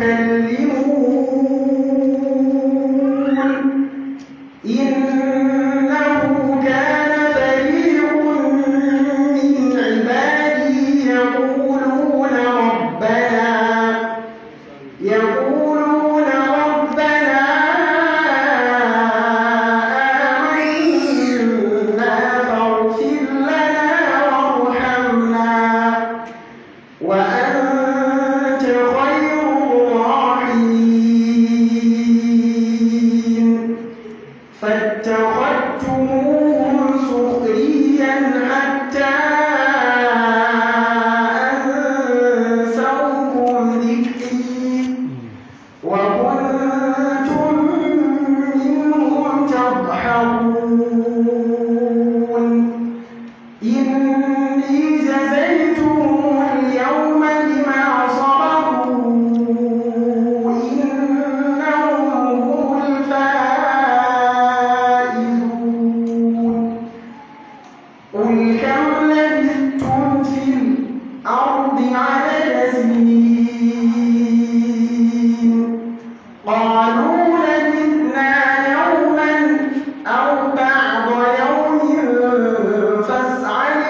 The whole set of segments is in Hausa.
تكلمون إنه كان فريق من عبادي يقولون ربنا يقولون ربنا آمنا فاغفر لنا وارحمنا وأنت خير الراحمين فاتخذتموهم سخريا حتى أنسوكم ذكري وكنتم منهم تضحكون إني جزيتهم اليوم بما صبروا إنهم هم الفائزون قل كم لبثتم في الأرض عدد سنين قالوا لبثنا يوما أو بعض يوم فاسأل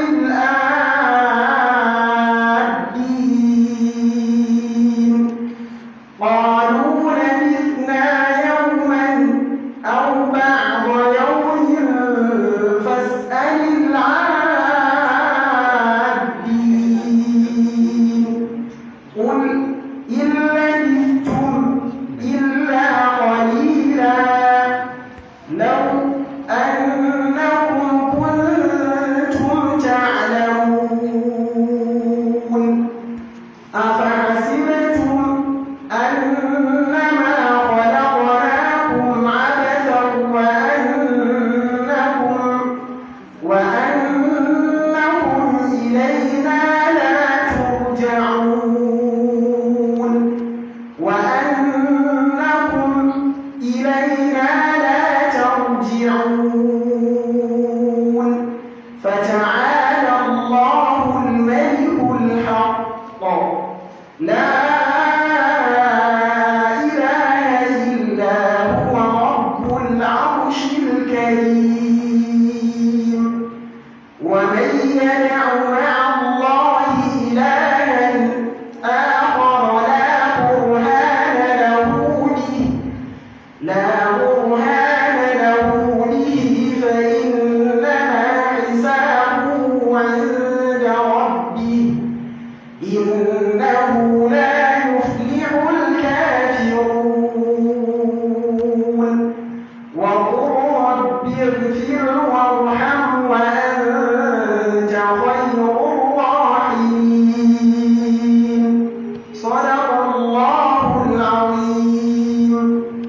الآدين قالوا لبثنا يوما أو بعض يوم فاسأل العادين قل إن لبثتم إلا قليلا لو أنكم كنتم تعلمون أفحسبتم أنما خلقناكم عبثا وأنكم وأنكم إلينا لا ترجعون وأنكم إلينا لا ترجعون فتعالى الله الملك الحق لا إله إلا هو رب العرش الكريم ومن يدع مع الله إلها آخر لا برهان له به لا برهان له به فإنما حسابه عند ربه إنه لا يفلح الكافرون وقل رب اغفر وارحم وأنت خير الراحمين صدق الله العظيم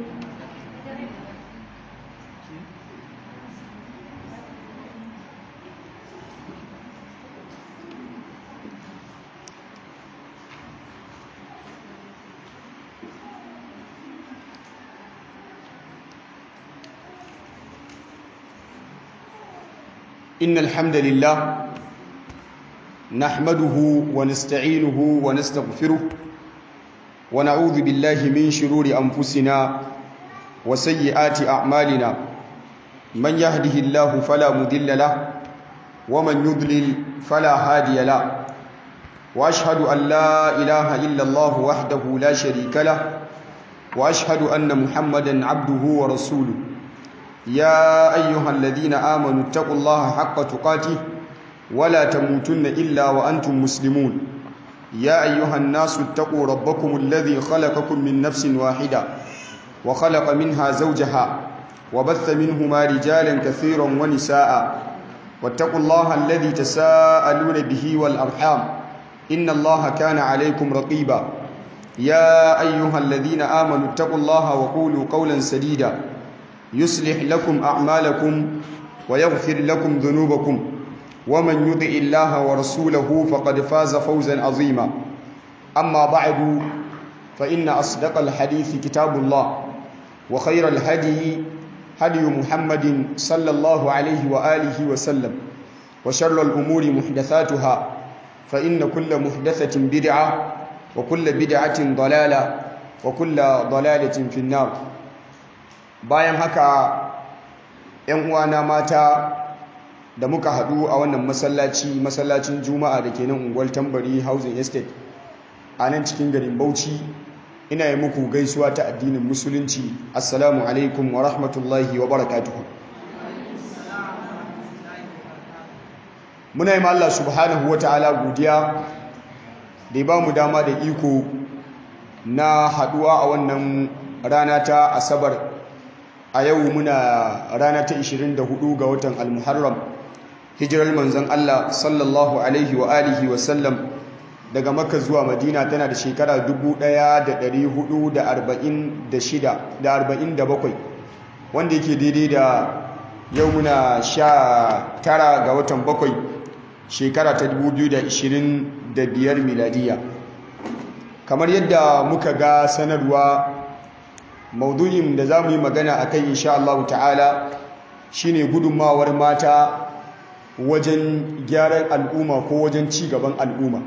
إن الحمد لله نحمده ونستعينه ونستغفره ونعوذ بالله من شرور أنفسنا وسيئات أعمالنا من يهده الله فلا مضل له ومن يضلل فلا هادي له وأشهد أن لا إله إلا الله وحده لا شريك له وأشهد أن محمدا عبده ورسوله يا أيها الذين آمنوا اتقوا الله حق تقاته ولا تموتن إلا وأنتم مسلمون يا أيها الناس اتقوا ربكم الذي خلقكم من نفس واحدة وخلق منها زوجها وبث منهما رجالا كثيرا ونساء واتقوا الله الذي تساءلون به والأرحام إن الله كان عليكم رقيبا يا أيها الذين آمنوا اتقوا الله وقولوا قولا سديدا يصلح لكم أعمالكم ويغفر لكم ذنوبكم ومن يطع الله ورسوله فقد فاز فوزا عظيما أما بعد فإن أصدق الحديث كتاب الله وخير الهدي هدي محمد صلى الله عليه وآله وسلم وشر الأمور محدثاتها فإن كل محدثة بدعة وكل بدعة ضلالة وكل ضلالة في النار bayan haka ‘yan uwana mata da muka haɗu a wannan masallaci masallacin juma'a da ke nan unguwar tambari housing estate a nan cikin garin bauchi ina yi muku gaisuwa ta addinin musulunci assalamu alaikum wa rahmatullahi wa barakatuhu muna yi Allah subhanahu wa ta'ala godiya da ya ba mu dama da iko na haɗuwa a wannan rana ta asabar a yau muna rana ta 24 ga watan al-muharram hijirar manzon Allah sallallahu alaihi wa alihi wa sallam daga makka zuwa madina tana da shekara 1446 wanda yake daidai da yau muna sha tara ga watan bakwai shekara ta 2025 miladiya kamar yadda muka ga sanarwa maudu'in da za mu yi magana a kai insha Allah ta'ala shine gudunmawar mata wajen gyaran al'umma ko wajen ci gaban al'umma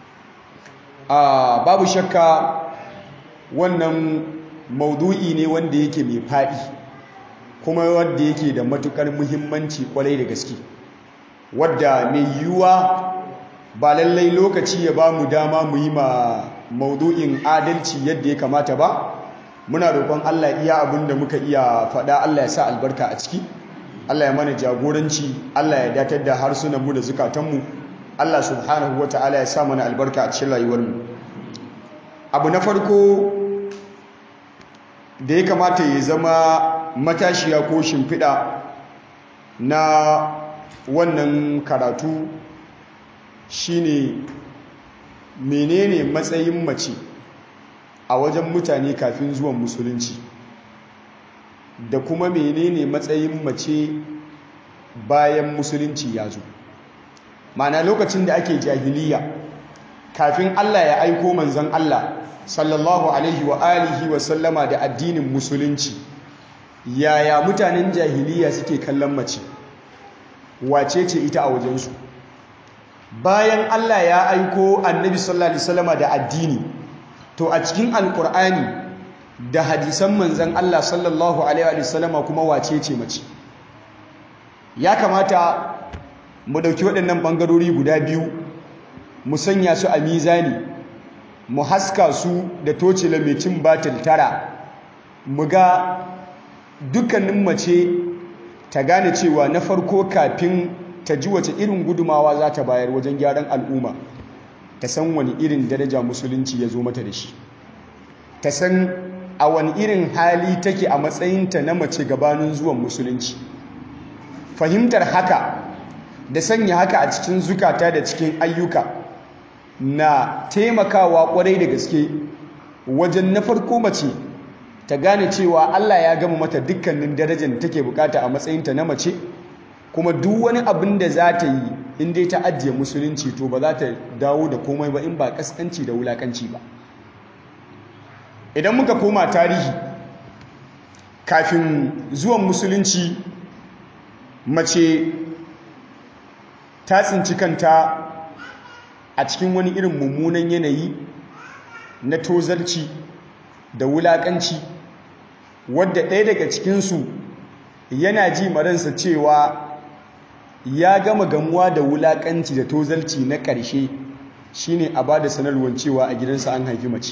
a babu shakka wannan maudu'i ne wanda yake mai faɗi kuma wanda yake da matukar muhimmanci kwarai da gaske wadda mai yiwuwa ba lallai lokaci ya ba mu dama mu yi ma maudu'in adalci yadda ya kamata ba muna roƙon Allah iya abin da muka iya faɗa Allah ya sa albarka a ciki Allah ya mana jagoranci Allah ya datar da harsunanmu da zukatanmu Allah subhanahu wa ta'ala ya sa mana albarka a cikin rayuwarmu abu na farko da ya kamata ya zama matashiya ko shimfiɗa na wannan karatu shine menene matsayin mace a wajen mutane kafin zuwan musulunci da kuma menene matsayin mace bayan musulunci ya zo mana lokacin da ake jahiliya kafin Allah ya aiko manzon Allah sallallahu alaihi wa alihi wa sallama da addinin musulunci yaya mutanen jahiliya suke kallon mace wace ce ita a wajensu bayan Allah ya aiko annabi sallallahu alaihi wasallama da addini to a cikin alkur'ani da hadisan manzan Allah sallallahu alaihi wasallama kuma wace ce mace ya kamata mu dauki waɗannan bangarori guda biyu mu sanya su a mizani mu haska su da tocila mai cin batil tara mu ga dukkanin mace ta gane cewa na farko kafin ta ji wace irin gudumawa za ta bayar wajen gyaran al'umma ta san wani irin daraja musulunci ya zo mata da shi ta san a wani irin hali take a matsayinta na mace gabanin zuwan musulunci fahimtar haka da sanya haka a cikin zukata da cikin ayyuka na taimakawa kwarai da gaske wajen na farko mace ta gane cewa Allah ya gama mata dukkanin darajar da take bukata a matsayinta na mace kuma duk wani abin da za ta yi in dai ta ajiye musulunci to ba za ta dawo da komai ba in ba kaskanci da wulakanci ba idan muka koma tarihi kafin zuwan musulunci mace ta tsinci kanta a cikin wani irin mummunan yanayi na tozarci da wulakanci wadda ɗaya daga cikinsu yana ji maransa cewa ya gama gamuwa da wulakanci da tozalci na ƙarshe shine a bada sanarwar cewa a gidansa an haifi mace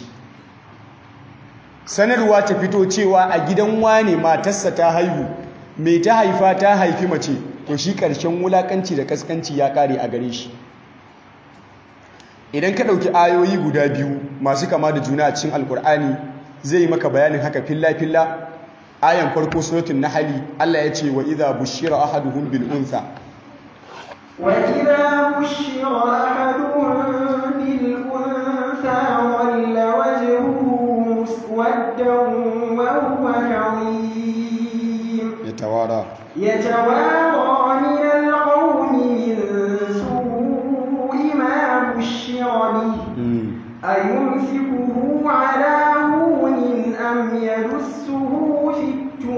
sanarwa ta fito cewa a gidan wane matarsa ta haihu mai ta haifa ta haifi mace to shi ƙarshen wulakanci da kaskanci ya ƙare a gare shi idan ka ɗauki ayoyi guda biyu masu kama da juna a cikin alkur'ani zai yi maka bayanin haka filla-filla ayan farko suratun nahali Allah ya ce wa idha bushira ahaduhum bil untha wa idha bushira ahaduhum bil untha walla wajhuhu muswaddan wa huwa kadhim yatawara yatawara min al-qawmi min su'i ma bushira bihi أيمسكه على هون أم يدسه في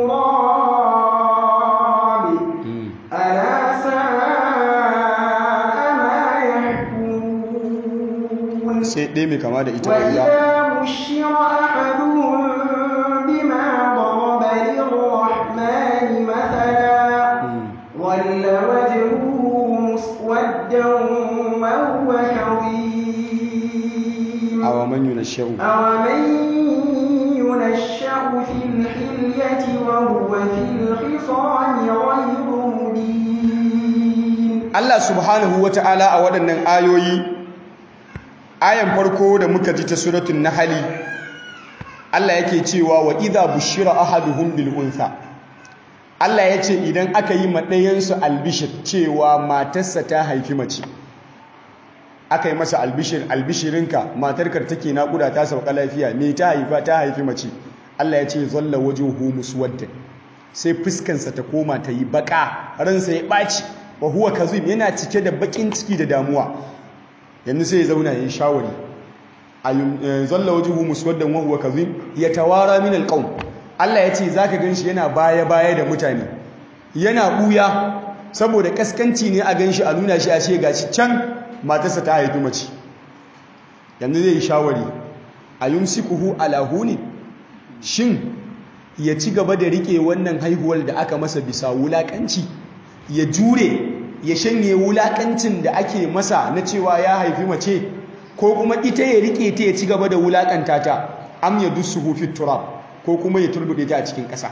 التراب ألا ساء ما يحكمون sai ɗaya mai kama da ita وإذا بشر أحدهم yunashsha'u أومن ينشأ في الحلية وهو في الخصام غير مبين Allah subhanahu wata'ala a waɗannan ayoyi ayan farko da muka ji ta suratul nahl Allah yake cewa wa idha bushira ahaduhum bil untha Allah yace idan aka yi madayansu albishir cewa matarsa ta haifi mace aka yi masa albishir albishirinka matarkar take naƙuda ta sauka lafiya me ta haifa ta haifi mace Allah ya ce zalla wajuhu muswaddan sai fuskansa ta koma ta yi baka ransa ya ɓaci wa huwa kazim yana cike da bakin ciki da damuwa yanzu sai ya zauna ya yi shawari zalla wajuhu muswaddan wa huwa kazim yatawara min alqawm Allah ya ce zaka ganshi yana baya baya da mutane yana buya saboda kaskanci ne a ganshi a nuna shi a ce gashi can matarsa ta haifi mace yanzu zai yi shawari a yumsikuhu ala huni shin ya ci gaba da rike wannan haihuwar da aka masa bisa wulakanci ya jure ya shanye wulakancin da ake masa na cewa ya haifi mace ko kuma ita ya rike ta ya ci gaba da wulakanta ta am ya dusuhu fit turab ko kuma ya turbude ta a cikin ƙasa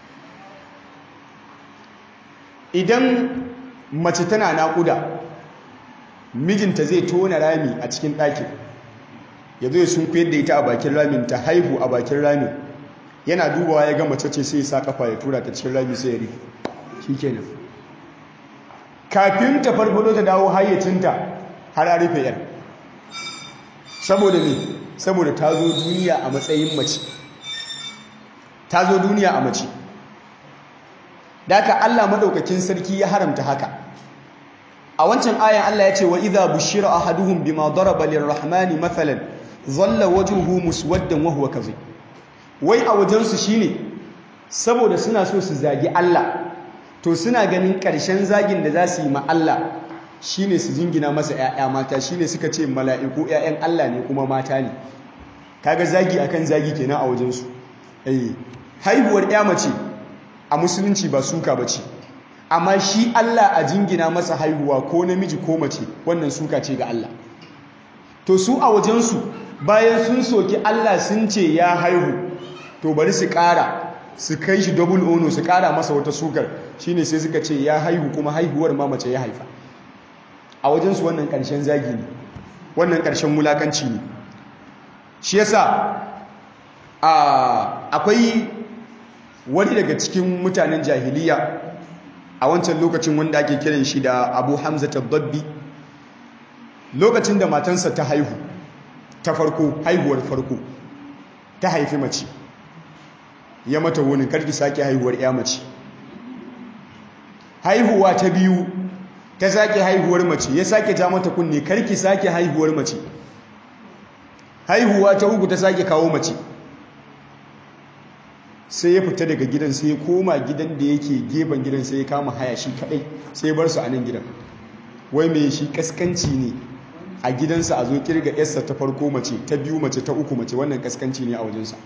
idan mace tana naƙuda mijinta zai tona rami a cikin ɗakin ya zo ya sun da ita a bakin ramin ta haihu a bakin ramin yana dubawa ya ga mace ce sai ya sa kafa ya tura ta cikin rami sai ya rufe shikenan kafin ta farfado ta dawo hayyacinta har a rufe yar saboda me saboda ta zo duniya a matsayin mace ta zo duniya a mace da haka Allah madaukakin sarki ya haramta haka a wancan ayan Allah ya ce wa idza bushira ahaduhum bima daraba lirrahmani mathalan dhalla wajhuhu muswaddan wa huwa kadhib wai a wajensu shine saboda suna so su zagi Allah to suna ganin ƙarshen zagin da za su yi ma Allah shine su jingina masa ƴaƴa mata shine suka ce mala'iku ƴaƴan Allah ne kuma mata ne kaga zagi akan zagi kenan a wajensu eh haihuwar ƴa mace a musulunci ba suka bace amma shi Allah a jingina masa haihuwa ko namiji ko mace wannan suka ce ga Allah to su a wajensu bayan sun soki Allah sun ce ya haihu to bari su ƙara su kai shi double ono su ƙara masa wata sukar shine sai suka ce ya haihu kuma haihuwar ma mace ya haifa a wajensu wannan ƙarshen zagi ne wannan ƙarshen mulakanci ne shi yasa akwai wani daga cikin mutanen jahiliya a wancan lokacin wanda ake kiran shi da abu hamza tabbabbi lokacin da matansa ta haihu ta farko haihuwar farko ta haifi mace ya mata wunin karki sake haihuwar ya mace haihuwa ta biyu ta sake haihuwar mace ya sake ja mata kunne karki sake haihuwar mace haihuwa ta uku ta sake kawo mace sai ya fita daga gidan sai ya koma gidan da yake gefen gidan sai ya kama haya shi kadai sai ya bar su a nan gidan wai mai shi kaskanci ne a gidansa a zo kirga yarsa ta farko mace ta biyu mace ta uku mace wannan kaskanci ne a wajensa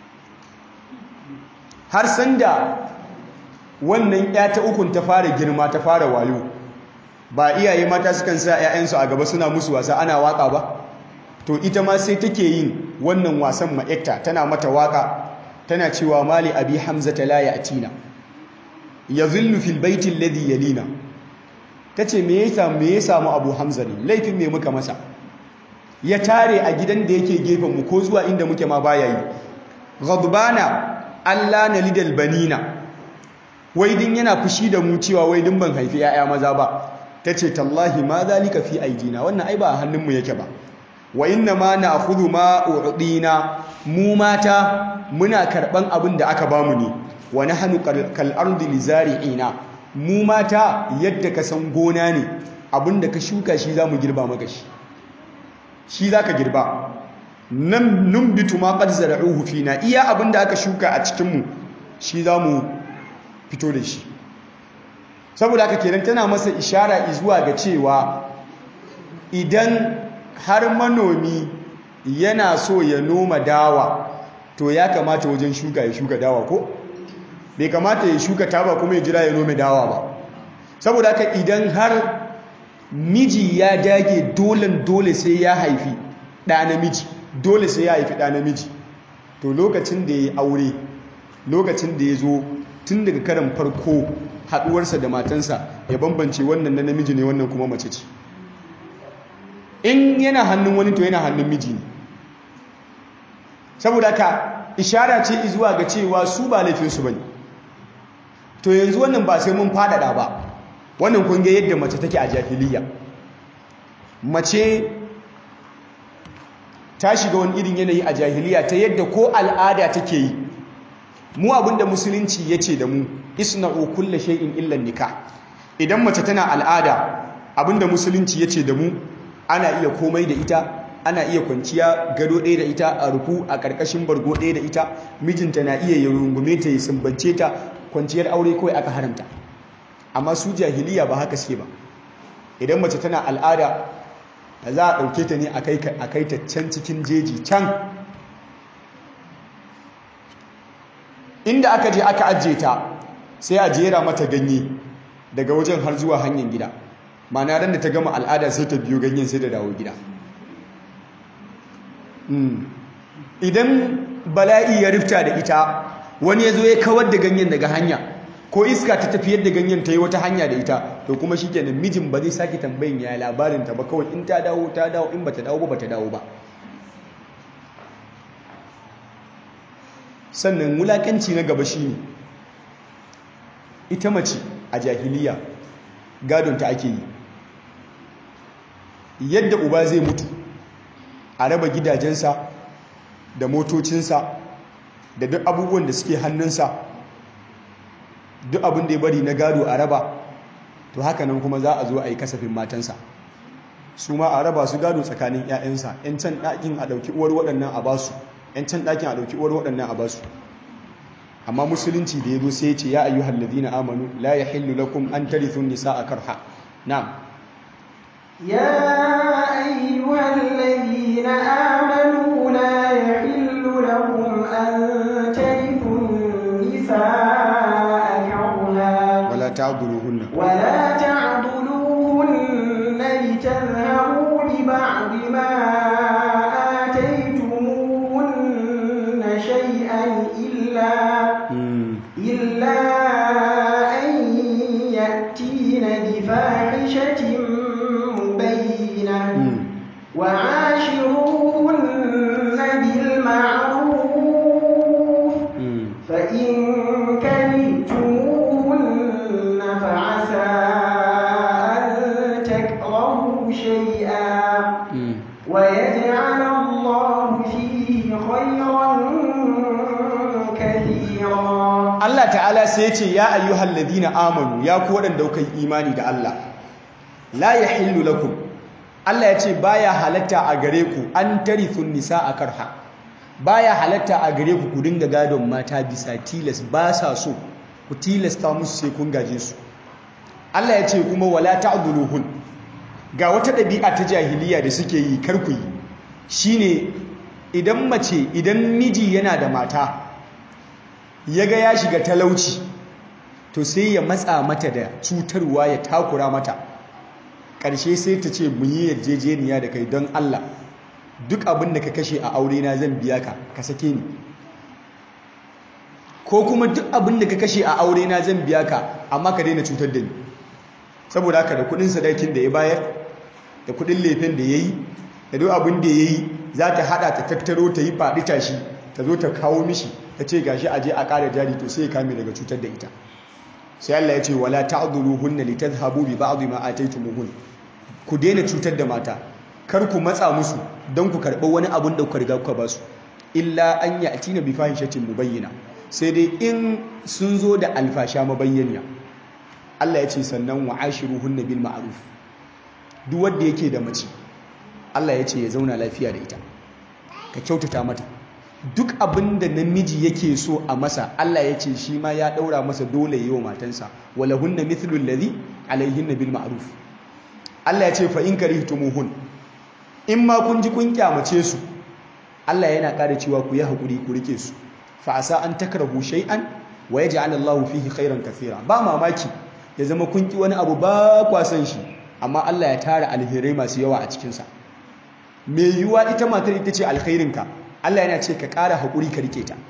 har sanda wannan ya ta ukun ta fara girma ta fara wayo ba iyaye mata sukan sa 'ya'yansu a gaba suna musu wasa ana waka ba to ita ma sai take yin wannan wasan ma'ekta tana mata waka tana cewa mali abi hamza ta la ya'tina yazillu fil baiti alladhi yalina tace me yasa me ya samu abu hamza ne laifin me muka masa ya tare a gidan da yake gefen mu ko zuwa inda muke ma baya yi ghadbana Allah na lidal banina wai din yana fushi da mu cewa wai din ban haifi yaya maza ba tace tallahi ma zalika fi aidina wannan ai ba a hannunmu yake ba wa inna ma na'khudhu ma u'dina mu mata muna karban abin da aka bamu ne wa nahnu kal ardi lizari'ina mu mata yadda ka san gona ne abin da ka shuka shi zamu girba maka shi shi zaka girba nan numbitu ma qad zara'uhu fina iya abin da aka shuka a cikin mu shi zamu fito da shi saboda haka kenan tana masa ishara zuwa ga cewa idan har manomi yana so ya noma dawa to ya kamata wajen shuka ya shuka dawa ko bai kamata ya shuka taba kuma ya jira ya nome dawa ba saboda haka idan har miji ya dage dolen dole sai ya haifi ɗa namiji dole sai ya haifi ɗa namiji to lokacin da ya yi aure lokacin da ya zo tun daga karan farko haɗuwarsa da matansa ya bambance wannan na namiji ne wannan kuma mace ce in yana hannun wani to yana hannun miji ne saboda ka ishara ce zuwa ga cewa su ba laifinsu ba ne to yanzu wannan ba sai mun faɗaɗa ba wannan kunge yadda mace take a jahiliya mace ta shiga wani irin yanayi a jahiliya ta yadda ko al'ada take yi mu abinda musulunci ya ce da mu isna'u kulle shay'in illa nikah idan mace tana al'ada abinda musulunci ya ce da mu ana iya komai da ita ana iya kwanciya gado ɗaya da ita a rufu a ƙarƙashin bargo ɗaya da ita mijinta na iya ya rungume ta ya sumbance ta kwanciyar aure kawai aka haramta amma su jahiliya ba haka suke ba idan mace tana al'ada za a ɗauke ta ne a kai ta can cikin jeji can inda aka je aka ajiye ta sai a jera mata ganye daga wajen har zuwa hanyar gida mana ran da ta gama al'ada sai ta biyo ganyen sai da dawo gida idan bala'i ya rifta da ita wani ya zo ya kawar da ganyen daga hanya ko iska ta tafiyar da ganyen ta yi wata hanya da ita to kuma shi kenan mijin ba zai sake tambayin ya labarin ta ba kawai in ta dawo ta dawo in bata dawo ba bata dawo ba sannan wulakanci na gaba shi ne ita mace a jahiliya gadonta ake yi yadda uba zai mutu a raba gidajensa da motocinsa da duk abubuwan da suke hannunsa duk abin da ya bari na gado a raba to haka nan kuma za a zo a yi kasafin matansa su ma a raba su gado tsakanin 'ya'yansa 'yan can ɗakin a ɗauki uwar waɗannan a basu 'yan can ɗakin a ɗauki uwar waɗannan a basu amma musulunci da ya zo sai ce ya ayyuhal ladina amanu la yahillu lakum an tarithu nisaa karha na'am يا أيها الذين آمنوا لا يحل لكم أن ترثوا النساء كرها wala ta'dhuluhunna ولا تعضلوهن لتذهبوا ببعض ما آتيتموهن شيئا إلا إلا أن يأتين بفاحشة مبينة وعاشروهن بالمعروف فإن كرهتموهن فعسى أن تكرهوا شيئا ويجعل الله فيه خيرا كثيرا Allah ta'ala sai ce ya ayyuhal ladina amanu ya ku waɗanda kuka yi imani da Allah la yahillu lakum Allah ya ce baya halatta a gare ku an tarithun nisaa karha baya halatta a gare ku ku dinga gadon mata bisa tilas ba sa so ku tilasta musu sai kun gaje su Allah ya ce kuma wala ta'dhuluhun ga wata ɗabi'a ta jahiliya da suke yi kar ku yi shine idan mace idan miji yana da mata ya ga ya shiga talauci to sai ya matsa mata da cutarwa ya takura mata ƙarshe sai ta ce mu yi yarjejeniya da kai don Allah duk abin da ka kashe a aure na zan biya ka ka sake ni ko kuma duk abin da ka kashe a aure na zan biya ka amma ka daina cutar da ni saboda haka da kudin sadakin da ya bayar da kudin lefen da ya yi da duk abin da ya yi za ta hada ta tattaro ta yi faɗi tashi ta zo ta kawo mishi ta ce gashi aje a ƙara jari to sai ya kame daga cutar da ita sai Allah ya ce wala ta'dhuluhunna litadhhabu bi ba'd ma ataytumuhun ku daina cutar da mata kar ku matsa musu don ku karɓi wani abun da kuka riga kuka ba su illa an ya'tina bi fahishatin mubayyina sai dai in sun zo da alfasha mabayyana Allah ya ce sannan wa ashiruhunna bil ma'ruf duk wanda yake da mace Allah ya ce ya zauna lafiya da ita ka kyautata mata duk abin da namiji yake so a masa Allah ya ce shi ma ya daura masa dole yi wa matansa wala hunna mithlu alladhi alaihinna bil ma'ruf Allah ya ce fa in karihtumuhun in ma kun ji kun kyamace su Allah yana ƙara cewa ku yi hakuri ku rike su fa asa an takrahu shay'an wa yaj'al Allahu fihi khairan kathira ba mamaki ya zama kun ki wani abu ba kwa san shi amma Allah ya tara alherai masu yawa a cikin sa mai yiwuwa ita matar ita ce alkhairinka Allah yana ce ka ƙara haƙuri ka rike ta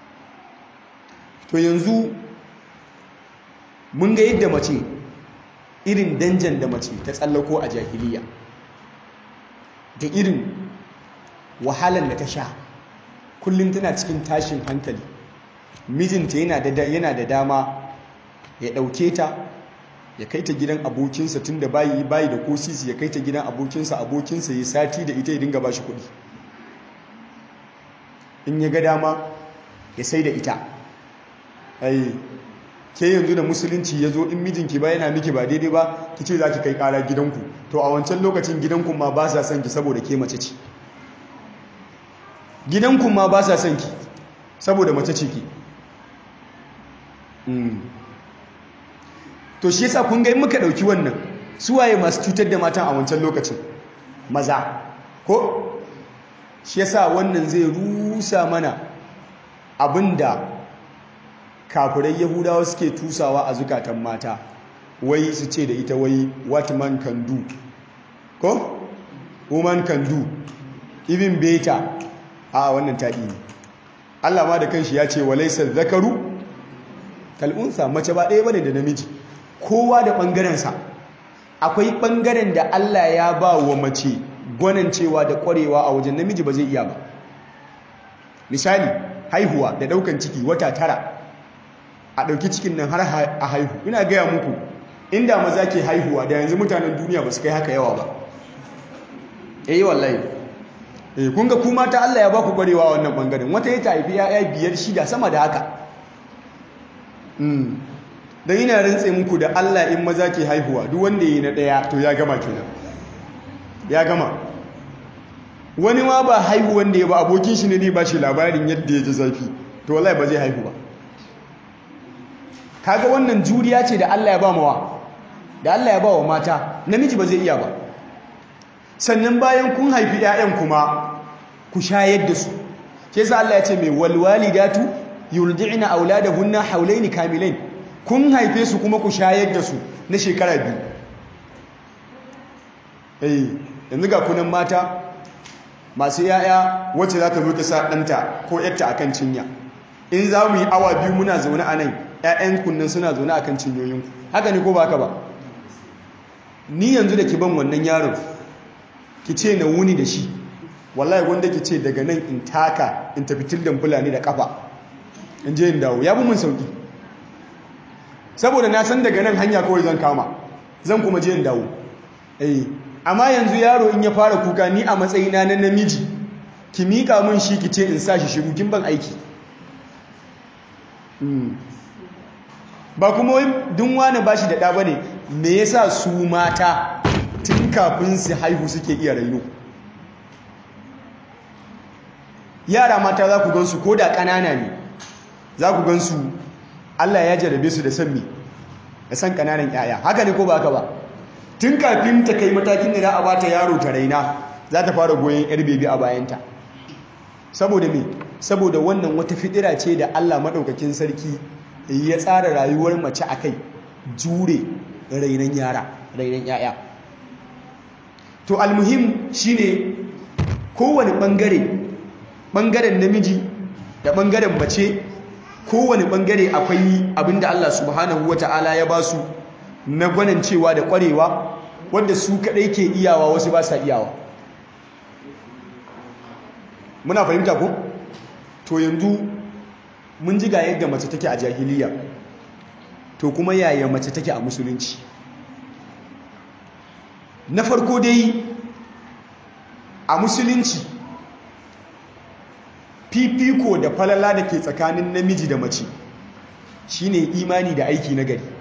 to yanzu mun ga yadda mace irin danjan da mace ta tsallako a jahiliya da irin wahalar da ta sha kullum tana cikin tashin hankali mijinta yana da dama ya ɗauke ta ya kai ta gidan abokinsa tun da bayi bayi da kosisi ya kai ta gidan abokinsa abokinsa ya sati da ita ya dinga ba shi kuɗi in ya ga dama ya sai da ita ai ke yanzu da musulunci ya zo in mijinki ba yana miki ba daidai ba ki ce za ki kai ƙara gidanku to a wancan lokacin gidanku ma ba sa son ki saboda ke mace ce gidanku ma ba sa son ki saboda mace ce ki to shi yasa kun ga in muka dauki wannan suwaye masu cutar da matan a wancan lokacin maza ko shi yasa wannan zai rusa mana abinda kafirai yahudawa suke tusawa a zukatan mata wai su ce da ita wai what man can do ko woman can do even better a wannan taɗi ne Allah ma da kanshi ya ce walaisa zakaru kal'unsa mace ba ɗaya bane da namiji kowa da ɓangarensa akwai ɓangaren da Allah ya ba wa mace gwanancewa da ƙwarewa a wajen namiji ba zai iya ba misali haihuwa da ɗaukan ciki wata tara a ɗauki cikin nan har a haihu ina gaya muku inda maza ke haihuwa da yanzu mutanen duniya ba su kai haka yawa ba eh wallahi eh kun ga kuma ta Allah ya ba ku ƙwarewa wannan ɓangaren wata ya ta haifi ya'ya biyar shida sama da haka don ina rantse muku da Allah in maza ke haihuwa duk wanda yi na ɗaya to ya gama kenan ya gama wani ma ba haihu wanda ya ba abokin shi ne ne ba shi labarin yadda ya ji zafi to wallahi ba zai haihu ba kaga wannan juriya ce da Allah ya ba mawa da Allah ya ba wa mata namiji ba zai iya ba sannan bayan kun haifi 'ya'yan kuma ku shayar da su ke sa Allah ya ce mai walwalidatu yurdi'na auladahunna haulaini kamilain kun haife su kuma ku shayar da su na shekara biyu eh yanzu ga kunan mata masu yaya wacce za ta zo ta sa ɗanta ko yarta akan cinya in za mu yi awa biyu muna zaune a nan ƴaƴan kunnan suna zaune akan cinyoyinku haka ne ko ba haka ba ni yanzu da ki ban wannan yaron ki ce na wuni da shi wallahi wanda ki ce daga nan in taka in tafi tildan fulani da kafa in je in dawo ya bi mun sauki saboda na san daga nan hanya kawai zan kama zan kuma je in dawo eh amma yanzu yaro in ya fara kuka ni a matsayina na namiji ki mika mun shi ki ce in sa shi shiru kin ban aiki ba kuma wai dun wani bashi da ɗa bane me yasa su mata tun kafin su haihu suke iya raino yara mata za ku gansu ko da ƙanana ne za ku gansu Allah ya jarabe su da san me da san ƙananan 'ya'ya haka ne ko ba haka ba tun kafin ta kai matakin da za a bata yaro ta raina za ta fara goyon yar bebi a bayanta saboda me saboda wannan wata fidira ce da Allah maɗaukakin sarki ya tsara rayuwar mace a kai jure rainan yara rainan 'ya'ya to almuhim shine kowane ɓangare ɓangaren namiji da ɓangaren mace kowane ɓangare akwai abinda Allah subhanahu wa ta'ala ya ba su na gwanancewa da ƙwarewa wanda su kaɗai ke iyawa wasu ba sa iyawa muna fahimta ko to yanzu mun ji ga yadda mace take a jahiliya to kuma yaya mace take a musulunci na farko dai a musulunci fifiko da falala da ke tsakanin namiji da mace shine imani da aiki na gari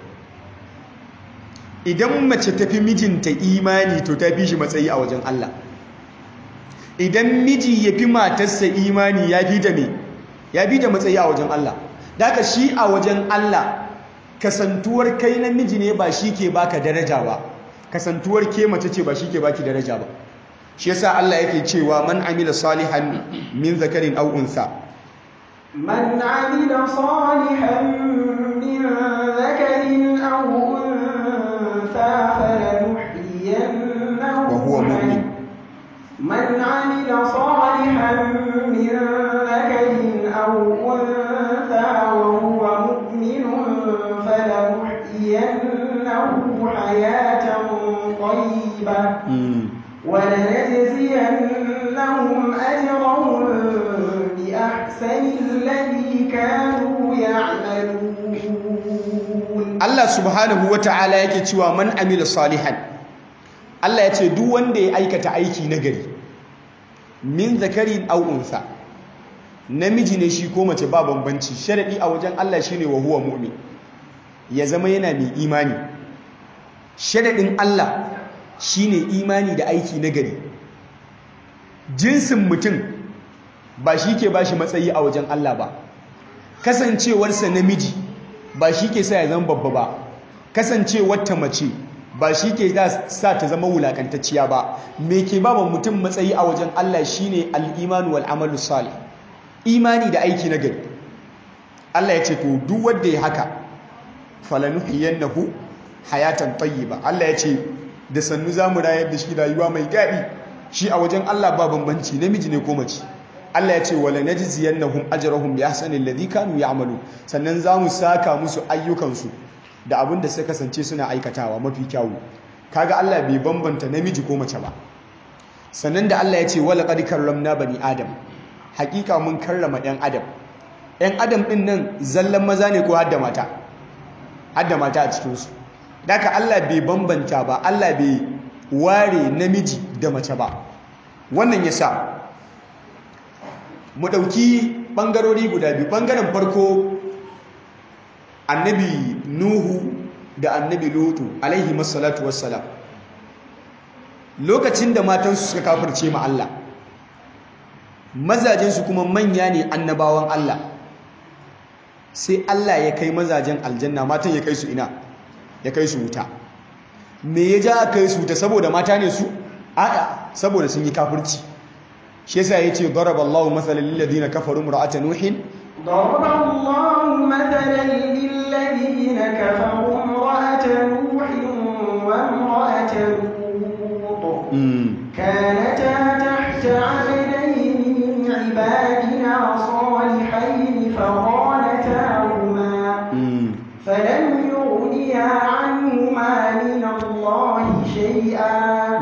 idan mace ta fi mijinta imani to ta fi shi matsayi a wajen Allah idan miji ya fi matarsa imani ya fi ta me ya fi ta matsayi a wajen Allah daga shi a wajen Allah kasantuwar kai namiji ne ba shi ke baka daraja ba kasantuwar ke mace ce ba shi ke baki daraja ba shi yasa Allah yake cewa man amila salihan min zakarin aw unsa من عمل صالحا من ذكر أو أنثى فلنحيينه وهو مؤمن. من عمل صالحا من ذكر أو أنثى وهو مؤمن فلنحيينه حياة طيبة ولنجزينهم أجرهم بأحسن الذي كانوا يعملون Allah subhanahu wa ta'ala yake cewa man amila salihan Allah ya ce duk wanda ya aikata aiki nagari min zakarin aw unsa namiji ne shi ko mace ba bambanci sharadi a wajen Allah shine wa huwa mu'min ya zama yana mai imani sharadin Allah shine imani da aiki nagari jinsin mutum ba shi ke bashi matsayi a wajen Allah ba kasancewarsa namiji ba shi ke sa ya zama babba ba kasancewar ta mace ba shi ke sa ta zama wulakantacciya ba me ke ba mutum matsayi a wajen Allah shine al-imanu wal amalu salih imani da aiki na gari Allah ya ce to duk wanda ya haka falanuhiyannahu hayatan tayyiba Allah ya ce da sannu zamu rayar da shi rayuwa mai daɗi shi a wajen Allah ba bambanci namiji ne ko mace Allah ya ce wala najziyannahum ajrahum bi ahsani alladhi kanu ya'malu sannan zamu saka musu ayyukansu da abin da suka kasance suna aikatawa mafi kyawu kaga Allah bai bambanta namiji ko mace ba sannan da Allah ya ce wala qad karramna bani adam hakika mun karrama ɗan adam ɗan adam ɗin nan zallan maza ne ko hadda mata hadda mata a cikinsu daga Allah bai bambanta ba Allah bai ware namiji da mace ba wannan ya sa mu ɗauki ɓangarori guda biyu ɓangaren farko annabi nuhu da annabi lutu alaihi masalatu wassalam lokacin da matansu suka kafirce ma Allah mazajensu kuma manya ne annabawan Allah sai Allah ya kai mazajen aljanna matan ya kai su ina ya kai su wuta me ya ja kai su wuta saboda mata ne su a'a saboda sun yi kafirci shi yasa yace daraballahu mathalan lil ladina kafaru imra'ata nuhin ضرب الله مثلا للذين كفروا امرأة نوح وامرأة لوط كانتا تحت عبدين من عبادنا صالحين فخانتاهما فلم يغنيا عنهما من الله شيئا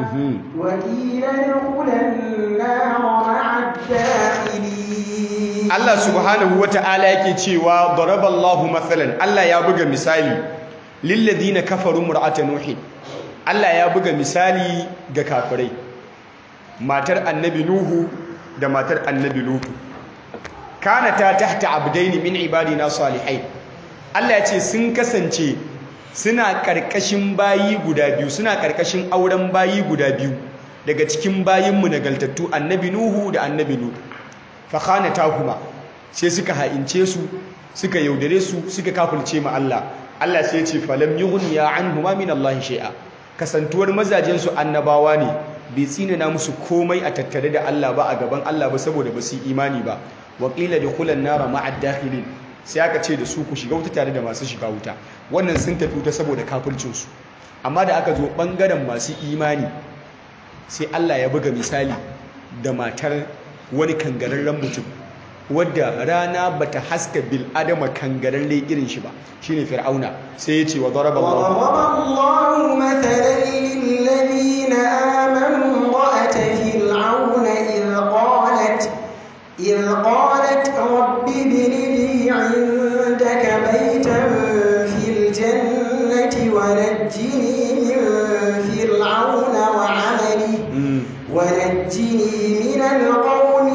وقيل ادخلا النار مع الداخلين Allah subhanahu wata'ala yake cewa daraballahu mathalan Allah ya buga misali lil ladina kafaru mur'ata nuhin Allah ya buga misali ga kafirai matar annabi nuhu da matar annabi lutu kanata tahta abdaini min ibadina salihai Allah ya ce sun kasance suna karkashin bayi guda biyu suna karkashin auren bayi guda biyu daga cikin bayinmu nagaltattu annabi nuhu da annabi lutu fakhanatahuma sai suka ha'ince su suka yaudare su suka kafirce ma Allah Allah sai ya ce falam yughniya anhuma min Allah shay'a kasantuwar mazajen su annabawa ne bai tsinana musu komai a tattare da Allah ba a gaban Allah ba saboda ba su imani ba wa qila dukhulan nara ma'ad dakhilin sai aka ce da su ku shiga wuta tare da masu shiga wuta wannan sun tafi wuta saboda kafircin su amma da aka zo bangaren masu imani sai Allah ya buga misali da matar wani kangararren mutum wadda rana bata haska bil adama kangararre irin shi ba shine fir'auna sai ya ce wa daraba Allah Allahu mathalan lil ladina amanu ra'at fir'auna idh qalat idh qalat rabbi ibn li 'indaka baytan fil jannati wa najjini min fir'auna wa 'amalihi wa najjini min al-qawmi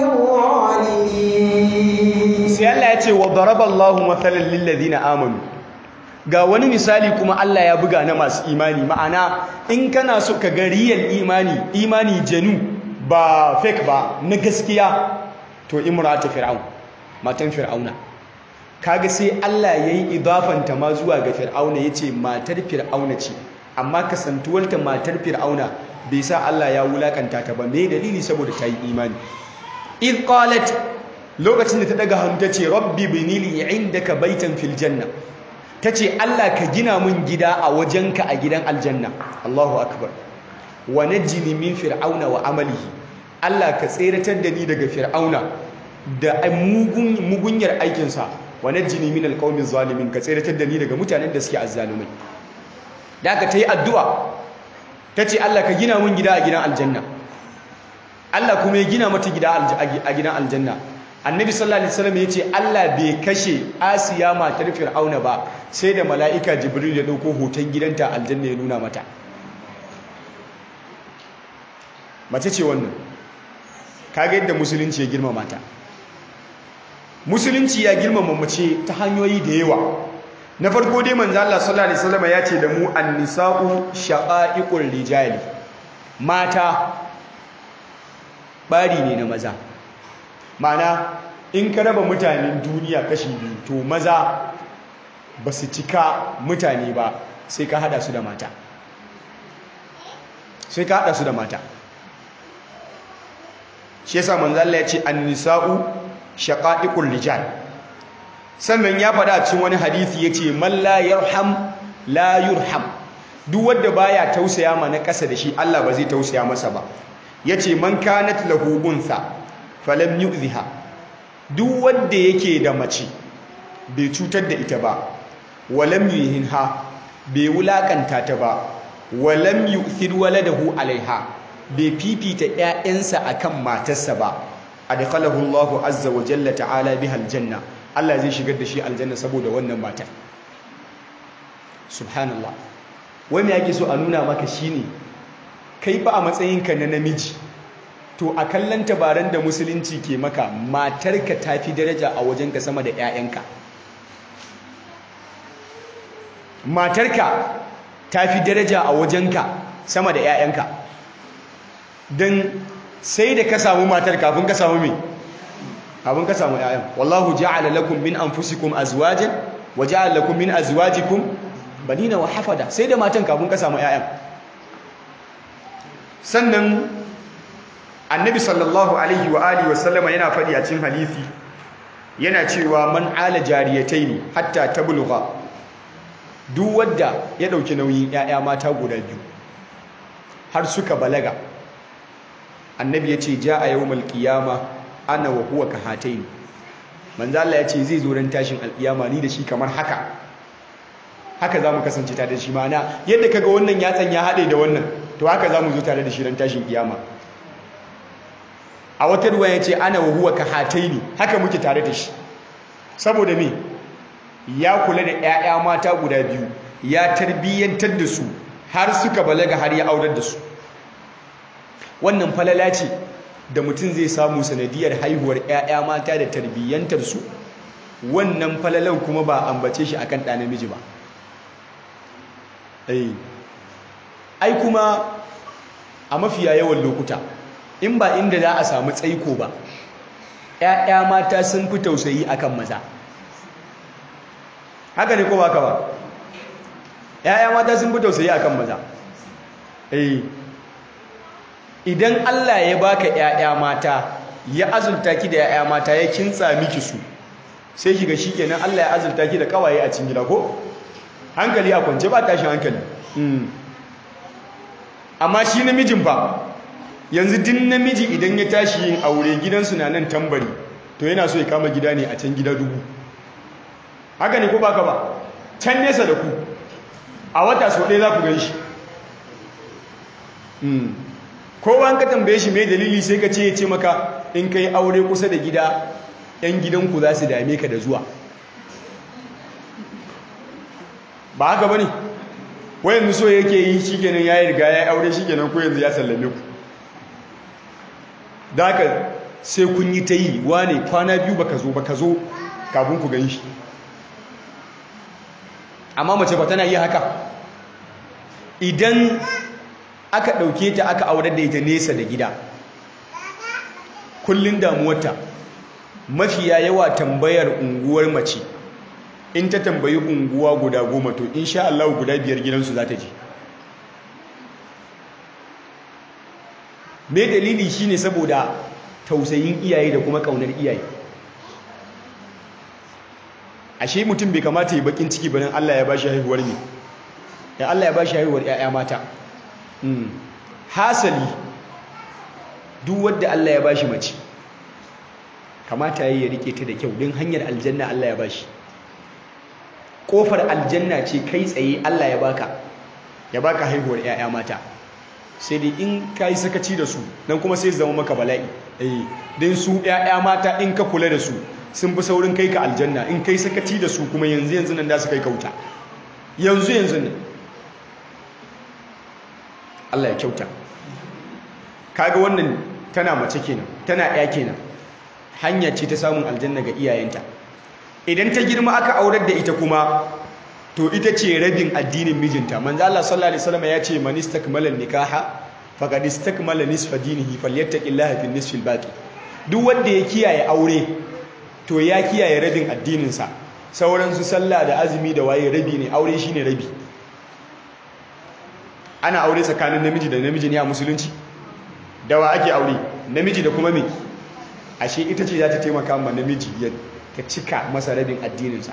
adh-dhalimin sai Allah ya ce wa daraballahu mathalan lil ladina amanu ga wani misali kuma Allah ya buga na masu imani ma'ana in kana so ka ga real imani imani janu ba fake ba na gaskiya to imratu fir'aun matan fir'auna kaga sai Allah yayi idafanta ma zuwa ga fir'auna yace matar fir'auna ce amma kasantuwarta matar fir'auna bai sa Allah ya wulakanta ta ba me dalili saboda ta yi imani id qalat lokacin da ta daga hannu ta ce rabbi binili indaka baitan fil janna ta ce Allah ka gina mun gida a wajenka a gidan aljanna Allahu akbar wa najjini min fir'auna wa amalihi Allah ka tseratar da ni daga fir'auna da mugunyar aikinsa wa najjini min alqawmi zalimin ka tseratar da ni daga mutanen da suke azzalumai da aka ta yi addu'a ta ce Allah ka gina mun gida a gidan aljanna Allah kuma ya gina mata gida a gidan aljanna annabi sallallahu alaihi wasallam ya ce Allah bai kashe asiya matar fir'auna ba sai da mala'ika jibril ya dauko hoton gidanta aljanna ya nuna mata mace ce wannan kaga yadda musulunci ya girmama ta musulunci ya girmama mace ta hanyoyi da yawa na farko dai manzo Allah sallallahu alaihi wasallam ya ce da mu an-nisa'u shaqa'iqur rijali mata bari ne na maza mana in ka raba mutanen duniya kashi biyu to maza ba su cika mutane ba sai ka hada su da mata sai ka hada su da mata shi yasa manzo Allah ya ce an-nisa'u shaqa'iqur rijal sannan ya faɗa cikin wani hadisi yace man la yarham la yurham duk wanda baya tausaya ma na ƙasa da shi Allah ba zai tausaya masa ba yace man kanat lahu untha falam yu'ziha duk wanda yake da mace bai cutar da ita ba walam yuhinha bai wulakanta ta ba walam yu'thir waladahu alaiha bai fifita ƴaƴansa akan matarsa ba adkhalahu Allahu azza wa jalla ta'ala biha aljanna Allah zai shigar da shi aljanna saboda wannan matar subhanallah wai me yake so a nuna maka shine kai fa a matsayinka na namiji to a kallon tabaran da musulunci ke maka matarka ta fi daraja a wajenka sama da 'ya'yanka matarka ta fi daraja a wajenka sama da 'ya'yanka don sai da ka samu matar kafin ka samu mai kafin ka samu 'ya'yan wallahu ja'ala lakum min anfusikum azwajan wa ja'ala lakum min azwajikum banina wa hafada sai da matan kafin ka samu 'ya'yan sannan annabi sallallahu alaihi wa alihi wa sallama yana faɗi a cikin hadisi yana cewa man ala jariyataini hatta tablugha duk wanda ya dauki nauyin 'ya'ya mata guda biyu har suka balaga annabi ya ce ja a yawmal qiyama ana wa huwa kahataini manzo Allah ya ce zai zo ran tashin alkiyama ni da shi kamar haka haka zamu kasance tare da shi ma'ana yadda kaga wannan yatsan ya hade da wannan to haka zamu zo tare da shi ran tashin kiyama a wata ruwa ya ce ana wa huwa kahataini haka muke tare da shi saboda me ya kula da 'ya'ya mata guda biyu ya tarbiyyantar da su har suka balaga har ya aurar da su wannan falala ce da mutum zai samu sanadiyar haihuwar 'ya'ya mata da tarbiyyantar su wannan falalan kuma ba ambace shi akan ɗa namiji ba ai kuma a mafiya yawan lokuta in ba inda za a samu tsaiko ba 'ya'ya mata sun fi tausayi akan maza haka ne ko ba ka ba 'ya'ya mata sun fi tausayi akan maza eh idan Allah ya baka 'ya'ya mata ya azulta ki da 'ya'ya mata ya kintsa miki su sai kiga shikenan Allah ya azulta ki da kawaye a cikin gida ko hankali a kwance ba tashin hankali amma shi namijin ba yanzu din namiji idan ya tashi yin aure gidansu na nan tambari to yana so ya kama gida ne a can gida dubu haka ne ko baka ba can nesa da ku a wata so ɗaya za ku gan shi kowa ka tambaye shi mai dalili sai ka ce ya ce maka in ka yi aure kusa da gida 'yan gidanku za su dame ka da zuwa ba haka ba ne wayan so yake yi shi kenan ya yi riga ya yi aure shi kenan ko yanzu ya sallame ku da haka sai kun yi ta yi wane kwana biyu baka zo baka zo kafin ku gan shi amma mace ba tana yi haka idan aka ɗauke ta aka aurar da ita nesa da gida kullum damuwarta mafiya yawa tambayar unguwar mace in ta tambayi unguwa guda goma to insha Allah guda biyar gidansu za ta je me dalili shine saboda tausayin iyaye da kuma kaunar iyaye ashe mutum bai kamata ya bakin ciki bayan Allah ya bashi haihuwar ne ya Allah ya bashi haihuwar 'ya'ya mata hasali duk wanda Allah ya bashi mace kamata yayi ya rike ta da kyau din hanyar aljanna Allah ya bashi kofar aljanna ce kai tsaye Allah ya baka ya baka haihuwar 'ya'ya mata sai dai in ka yi sakaci da su nan kuma sai zama maka bala'i eh din su 'ya'ya mata in ka kula da su sun fi saurin kai ka aljanna in kai sakaci da su kuma yanzu yanzu nan da su kai kauta yanzu yanzu nan Allah ya kyauta kaga wannan tana mace kenan tana ɗaya kenan hanya ce ta samun aljanna ga iyayenta idan ta girma aka aurar da ita kuma to ita ce rabin addinin mijinta manzo Allah sallallahu alaihi wasallam ya ce man istakmala nikaha faqad istakmala nisfa dinihi falyattaqillaha fi nisfil baqi duk wanda ya kiyaye aure to ya kiyaye rabin addinin sa sauran su sallah da azumi da waye rabi ne aure shine rabi ana aure tsakanin namiji da namiji ne a musulunci da wa ake aure namiji da kuma me ashe ita ce za ta taimaka ma namiji ya ta cika masa rabin addininsa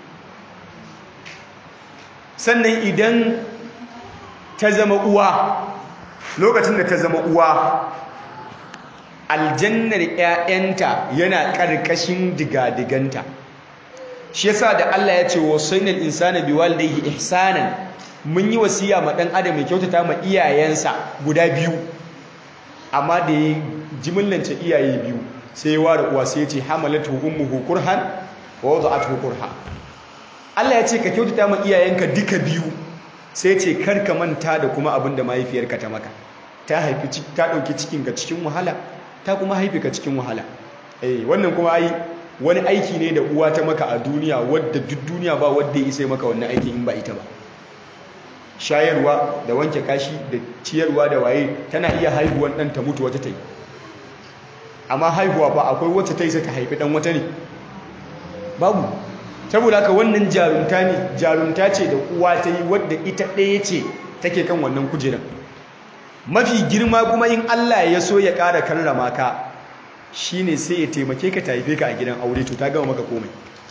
sannan idan ta zama uwa lokacin da ta zama uwa aljannar 'ya'yanta yana ƙarƙashin digadiganta shi yasa da Allah ya ce wasainal insana biwalidayhi ihsanan mun yi wasiya ma dan adam mai kyautata ma iyayensa guda biyu amma da ya jimillance iyaye biyu sai ya ware uwa sai ya ce hamalatu ummuhu kurhan wa wada'atuhu kurha Allah ya ce ka kyautata ma iyayenka duka biyu sai ce kar ka manta da kuma abin da mahaifiyarka ta maka ta haifi ta dauki cikinka cikin wahala ta kuma haifi ka cikin wahala eh wannan kuma ai wani aiki ne da uwa ta maka a duniya wadda duk duniya ba wadda ya isa maka wannan aikin in ba ita ba shayarwa da wanke kashi da ciyarwa da waye tana iya haihuwan ɗan ta mutu wata ta yi amma haihuwa ba akwai wacce ta isa ta haifi ɗan wata ne babu saboda haka wannan jarumta ne jarumta ce da uwa ta yi wadda ita ɗaya ce take kan wannan kujeran mafi girma kuma in Allah ya so ya ƙara karrama ka shine sai ya taimake ka ta haife ka a gidan aure to ta gama maka komai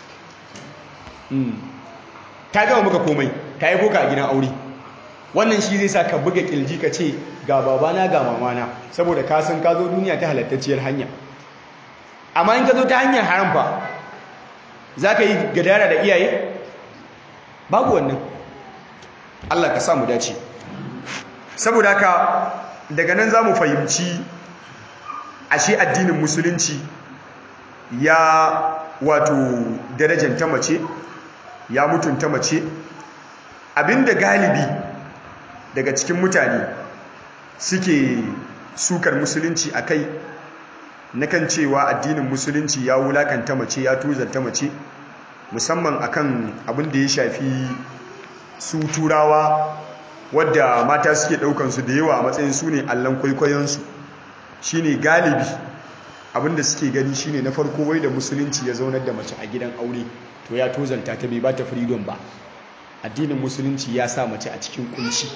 ta gama maka komai ta haifo ka a gidan aure wannan shi zai sa ka buga kilji ka ce ga babana ga mamana saboda ka san ka zo duniya ta halattacciyar hanya amma in ka zo ta hanyar haram fa za ka yi gadara da iyaye babu wannan Allah ka sa mu dace saboda haka daga nan za mu fahimci ashe addinin musulunci ya wato darajanta mace ya mutunta mace abinda galibi daga cikin mutane suke sukar musulunci a kai na kan cewa addinin musulunci ya wulakanta mace ya tuzanta mace musamman akan abin da ya shafi su turawa wadda mata suke daukansu da yawa a matsayin su ne allon kwaikwayonsu shine galibi abinda suke gani shine na farko wai da musulunci ya zaunar da mace a gidan aure to ya tozanta ta bai ba ta freedom ba addinin musulunci ya sa mace a cikin kunci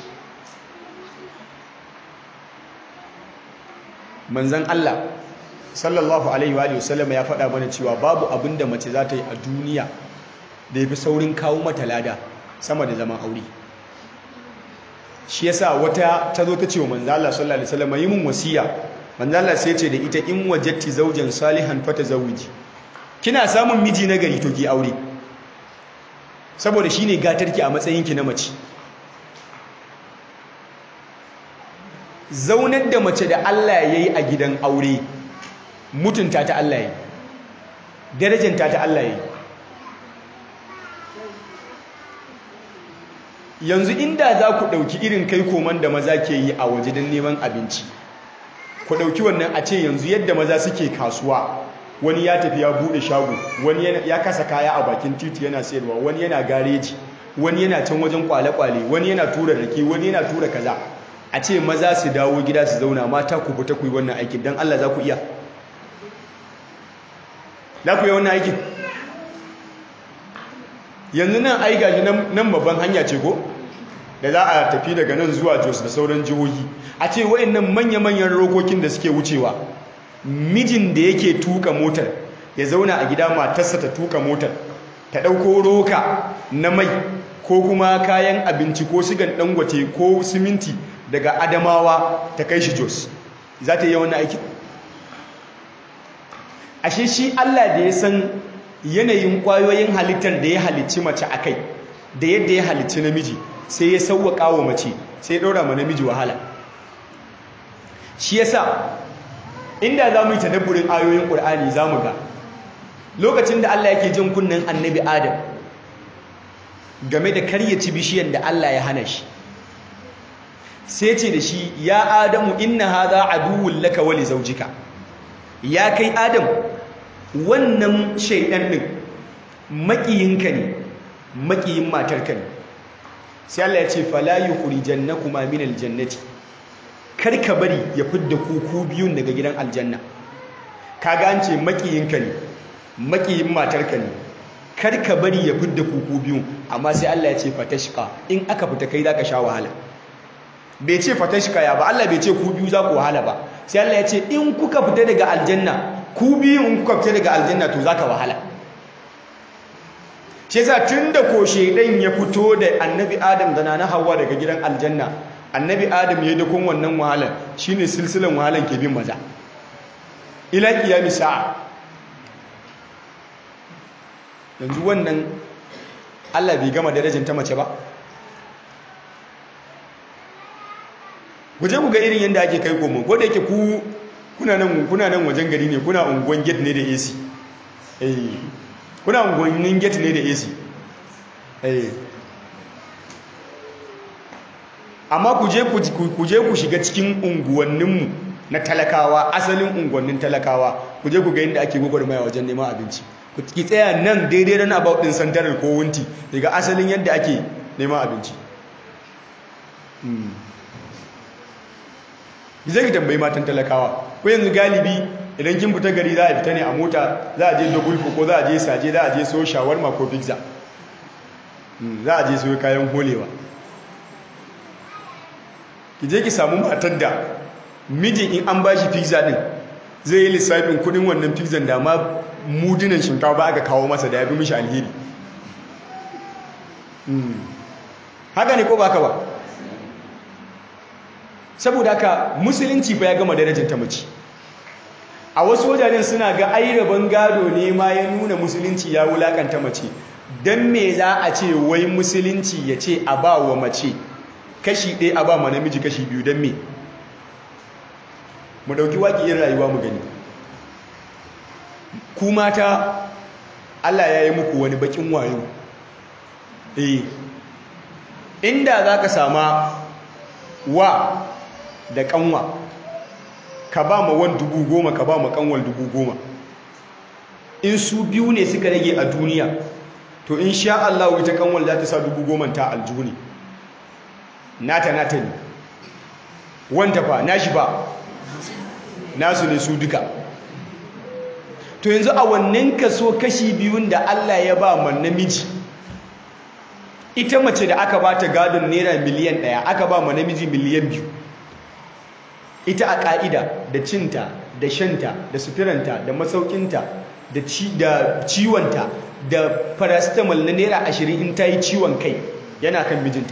manzan Allah sallallahu alaihi wa sallam ya faɗa mana cewa babu abin da mace za ta yi a duniya da ya fi saurin kawo mata lada sama da zaman aure shi yasa wata ta zo ta ce wa manzan Allah sallallahu alaihi wa sallam yi mun wasiya manzan Allah sai ce da ita in wajatti zaujan salihan fata zawuji kina samun miji na gari to ki aure saboda shine gatarki a matsayinki na mace zaunar da mace da Allah ya yi a gidan aure mutunta ta Allah ya yi darajanta ta Allah ya yi yanzu inda za ku ɗauki irin kai koman da maza ke yi a waje don neman abinci ku ɗauki wannan a ce yanzu yadda maza suke kasuwa wani ya tafi ya buɗe shago wani ya kasa kaya a bakin titi yana sayarwa wani yana gareji wani yana can wajen kwale-kwale wani yana tura rake wani yana tura kaza a ce maza su dawo gida su zauna mata ku fita ku yi wannan aikin don Allah za ku iya za ku yi wannan aikin yanzu nan ai gashi nan babban hanya ce ko da za a tafi daga nan zuwa jos da sauran jihohi a ce wayannan manya-manyan rokokin da suke wucewa mijin da yake tuka motar ya zauna a gida matarsa ta tuka motar ta ɗauko roka na mai ko kuma kayan abinci ko sigan dangote ko siminti daga adamawa ta kai shi jos za ta yi wannan aiki ashe shi Allah da ya san yanayin ƙwayoyin halittar da ya halicci mace a kai da yadda ya halicci namiji sai ya sauwaƙa wa mace sai ya ɗora ma namiji wahala shi yasa inda za mu yi tadabburin ayoyin ƙur'ani za mu ga lokacin da Allah yake jin kunnen annabi Adam game da karyaci bishiyar da Allah ya hana shi sai ce da shi ya Adamu inna hadha aduwwun laka wa li zawjika ya kai Adam wannan shaidan din makiyinka ne makiyin matarka ne sai Allah ya ce fala yukhrijannakuma min aljannati kar ka bari ya fidda ku ku biyun daga gidan aljanna kaga an ce makiyinka ne makiyin matarka ne kar ka bari ya fidda ku ku biyun amma sai Allah ya ce fatashqa in aka fita kai zaka sha wahala bai ce fatashqa ya ba Allah bai ce ku biyu za ku wahala ba sai Allah ya ce in kuka fita daga aljanna ku biyu in kuka fita daga aljanna to zaka wahala shi yasa tunda ko shedan ya fito da annabi Adam da nana Hawwa daga gidan aljanna annabi Adam ya dakon wannan wahalan shine silsilan wahalan ke bin maza ila qiyami sa'a yanzu wannan Allah bai gama darajar ta mace ba guje ku ga irin yadda ake kai komo ko da yake ku kuna nan kuna nan wajen gari ne kuna unguwan gate ne da AC eh kuna unguwannin gate ne da AC eh amma ku je ku je ku shiga cikin unguwanninmu na talakawa asalin unguwannin talakawa ku je ku ga yadda ake gwagwarmaya wajen neman abinci ku ki tsaya nan daidai ran about din santarar ko wunti daga asalin yadda ake neman abinci zai ki tambayi matan talakawa ko yanzu galibi idan kin fita gari za a fita ne a mota za a je dogulfo ko za a je saje za a je so shawarma ko pizza za a je so kayan holewa ki je ki samu matar da mijin in an bashi pizza din zai yi lissafin kudin wannan pizza da ma mudunan shinkafa aka kawo masa da ya fi mishi alheri haka ne ko ba ka ba saboda haka musulunci ba ya gama darajar ta mace a wasu wajajen suna ga ai rabon gado ne ma ya nuna musulunci ya wulakanta mace don me za a ce wai musulunci ya ce a ba wa mace kashi ɗaya a ba ma namiji kashi biyu don me mu ɗauki waƙiyar rayuwa mu gani ku mata Allah ya yi muku wani bakin wayo eh inda za ka sama wa da kanwa ka ba ma wan dubu goma ka ba ma kanwal dubu goma in su biyu ne suka rage a duniya to in sha Allah ita kanwal za ta sa dubu goma ta aljuni nata nata ne wanta fa nashi ba nasu ne su duka to yanzu a wannan kaso kashi biyun da Allah ya ba ma namiji ita mace da aka ba ta gadon naira miliyan ɗaya aka ba ma namiji miliyan biyu ita a ƙa'ida da cinta da shanta da suturanta da masaukinta da ciwonta da paracetamol na naira ashirin in ta yi ciwon kai yana kan mijinta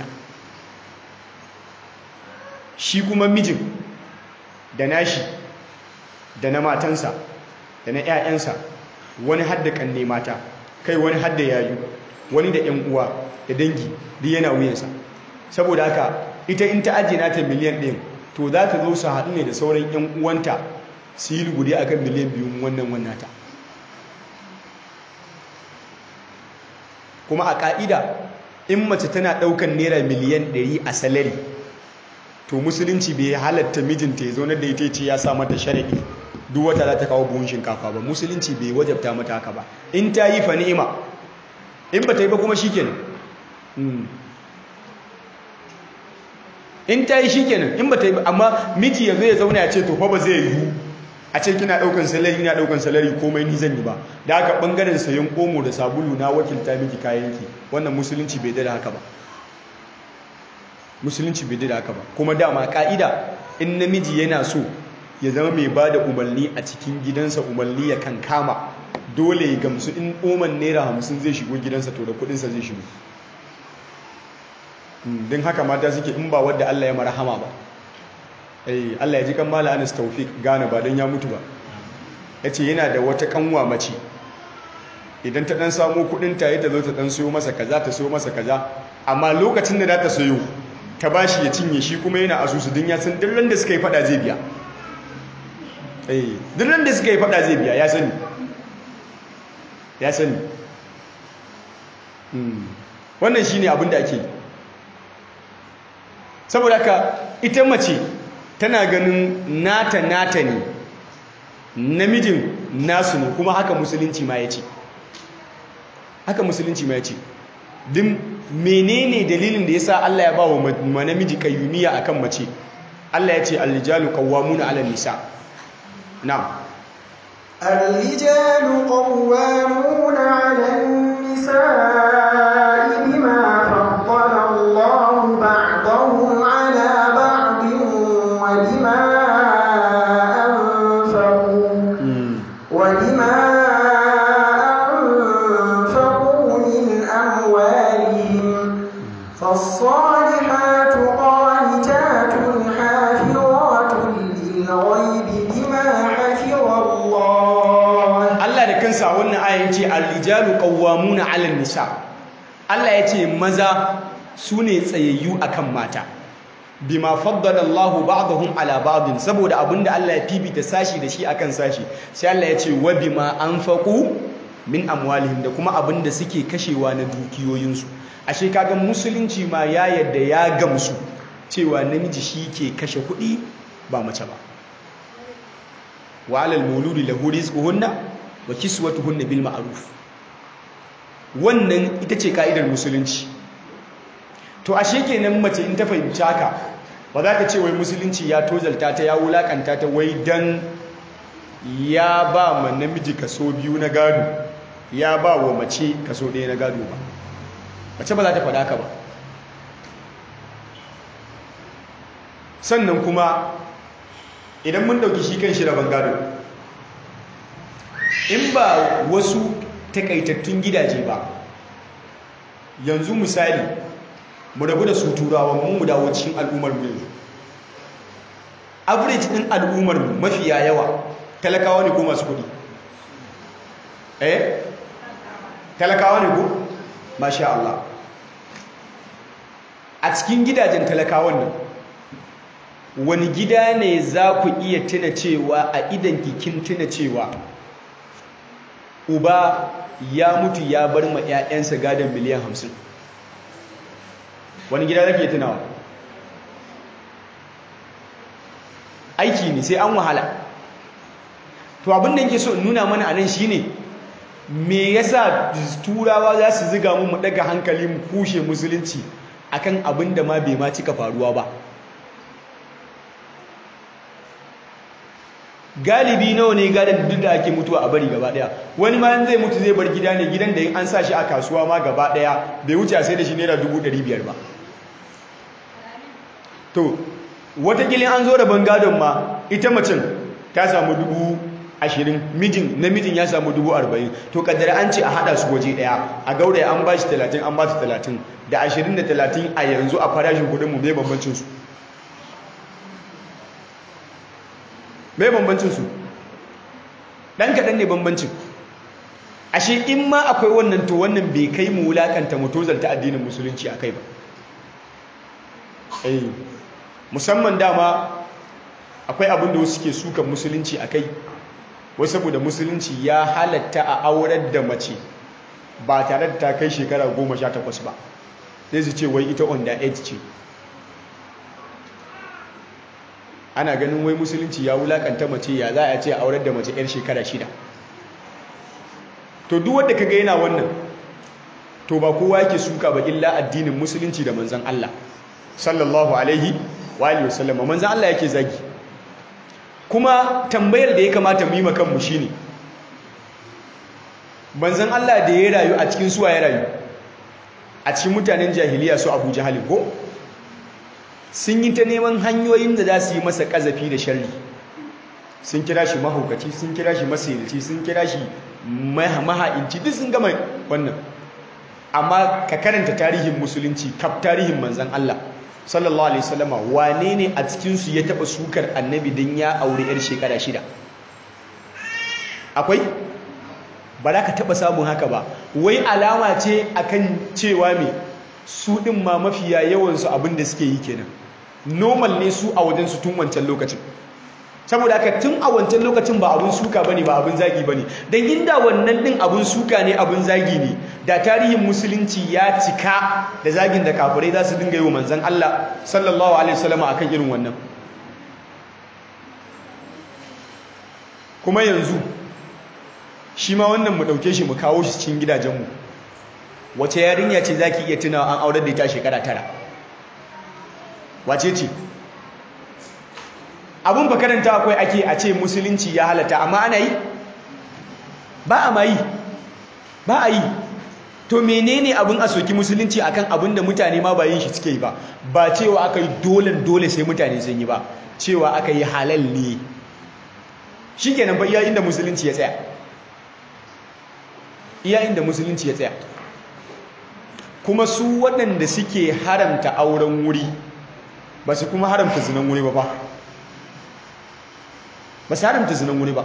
shi kuma mijin da nashi da na matansa da na 'ya'yansa wani hadda kanne mata kai wani hadda yayu wani da 'yan uwa da dangi duk yana wuyansa saboda haka ita in ta ajiye nata miliyan ɗin to za ta zo su haɗu ne da sauran 'yan uwanta su yi lugudi a kan miliyan biyun wannan wannata kuma a ƙa'ida in mace tana ɗaukan naira miliyan ɗari a salari to musulunci bai halatta mijinta ya zaunar da ita ce ya sa mata sharaɗi duk wata za ta kawo buhun shinkafa ba musulunci bai wajabta mata haka ba in ta yi fa ni'ima in ba ta yi ba kuma shi kenan in ta yi shi kenan in ba ta yi ba amma miji ya zo ya zauna ya ce to fa ba zai yiwu a ce kina daukan salari na daukan salari komai ni zan yi ba da haka bangaren sayan omo da sabulu na wakilta miki kayanki wannan musulunci bai da haka ba musulunci bai da haka ba kuma dama ka'ida in namiji yana so ya zama mai ba da umarni a cikin gidansa umarni ya kan kama dole ya gamsu in oman naira hamsin zai shigo gidansa to da kudinsa zai shigo don haka mata suke in ba wadda Allah ya marahama ba Allah ya ji kan mala anis taufik gane ba don ya mutu ba ya ce yana da wata kanwa mace idan ta dan samu kudin ta ta zo ta dan sayo masa kaza ta sayo masa kaza amma lokacin da za ta sayo ta bashi ya cinye shi kuma yana asusu din ya san duk da suka yi fada zai biya eh duk da suka yi fada zai biya ya sani ya sani wannan shine abin da ake saboda ka ita mace tana ganin nata nata ne namijin nasu ne kuma haka musulunci ma ya ce haka musulunci ma ya ce din menene dalilin da yasa Allah ya ba wa namiji kayyumiya akan mace Allah ya ce al-rijalu qawwamuna 'ala nisa na'am الرجال قوامون على النساء بما فضل الله بعضهم على بعض وبما أنفقوا وبما أنفقوا من أموالهم فالصالحات قانتات حافظات للغيب بما حفظ الله Allah da kansa wannan aya yace ar-rijalu qawwamuna 'ala nisa Allah yace maza sune tsayayyu akan mata bima faddala Allah ba'dahum 'ala ba'din saboda abinda Allah ya fifita sashi da shi akan sashi sai Allah yace wa bima anfaqu min amwalihim da kuma abinda suke kashewa na dukiyoyinsu ashe kaga musulunci ma ya yadda ya gamsu cewa namiji shi ke kashe kuɗi ba mace ba wa 'alal mauludi lahu rizquhunna wa kiswatuhunna bil ma'ruf wannan ita ce ka'idar musulunci to ashe kenan mace in ta fahimci haka ba za ka ce wai musulunci ya tozalta ta ya wulakanta ta wai dan ya ba ma namiji kaso biyu na gado ya ba wa mace kaso ɗaya na gado ba mace ba za ta faɗa ka ba sannan kuma idan mun ɗauki shi kan shi rabon gado in ba wasu takaitattun gidaje ba yanzu misali mu rabu da su turawa mu mu dawo cikin al'ummar mu yanzu average din al'ummar mu mafiya yawa talakawa ne ko masu kudi eh talakawa ne ko masha Allah a cikin gidajen talakawan nan wani gida ne za ku iya tuna cewa a idan kikin tuna cewa uba ya mutu ya bar ma 'ya'yansa gadon miliyan hamsin wani gida zake tunawa aiki ne sai an wahala to abin da yake so in nuna mana anan shine me yasa turawa za su ziga mu mu daga hankali mu kushe musulunci akan abin da ma bai ma cika faruwa ba galibi nawa ne gadon duk da ake mutuwa a bari gaba daya wani ma zai mutu zai bar gida ne gidan da an sa shi a kasuwa ma gaba daya bai wuce a sai da shi naira dubu ɗari biyar ba to watakilin an zo da bangadon ma ita macin ta samu dubu ashirin mijin namijin ya samu dubu arba'in to kaddara an ce a hada su waje daya a gauraya an ba shi talatin an ba su talatin da ashirin da talatin a yanzu a farashin kudinmu mai bambancinsu mai bambancinsu ɗan kaɗan ne bambancin ashe in ma akwai wannan to wannan bai kai mu wulakanta mu tozalta addinin musulunci a kai ba eh musamman dama akwai abin da wasu ke sukan musulunci a kai wasu saboda musulunci ya halatta a aurar da mace ba tare da ta kai shekara goma sha takwas ba sai su ce wai ita under age ce ana ganin wai musulunci ya wulakanta mace ya za a ce aurar da mace 'yar shekara shida to duk wanda kaga yana wannan to ba kowa yake suka ba illa addinin musulunci da manzon Allah sallallahu alaihi wa alihi wasallam manzon Allah yake zagi kuma tambayar da ya kamata mu yi ma kanmu shine manzon Allah da ya rayu a cikin suwa ya rayu a cikin mutanen jahiliya su Abu Jahal ko sun yi ta neman hanyoyin da za su yi masa ƙazafi da sharri sun kira shi mahaukaci sun kira shi masirici sun kira shi maha'inci duk sun gama wannan amma ka karanta tarihin musulunci kaf tarihin manzan Allah sallallahu alaihi wasallama wane ne a cikinsu ya taɓa sukar annabi don ya aure 'yar shekara shida akwai ba za ka taɓa samun haka ba wai alama ce akan cewa me su ɗin ma mafiya yawansu abin da suke yi kenan normal ne su a wajen su tun wancan lokacin saboda haka tun a wancan lokacin ba abin suka bane ba abin zagi bane dan inda wannan din abin suka ne abin zagi ne da tarihin musulunci ya cika da zagin da kafirai za su dinga yi wa manzon Allah sallallahu alaihi wasallam akan irin wannan kuma yanzu shi ma wannan mu dauke shi mu kawo shi cikin gidajenmu wace yarinya ce zaki iya tunawa an aurar da ita shekara tara wace ce abun ba karanta akwai ake a ce musulunci ya halatta amma ana yi ba a ma yi ba a yi to menene abin a soki musulunci akan abin da mutane ma ba yin shi suke yi ba ba cewa aka yi dole dole sai mutane sun yi ba cewa aka yi halal ne shi kenan ba iya inda musulunci ya tsaya iya inda musulunci ya tsaya kuma su waɗanda suke haramta auren wuri ba su kuma haramta zinan wuri ba ba ba su haramta zinan wuri ba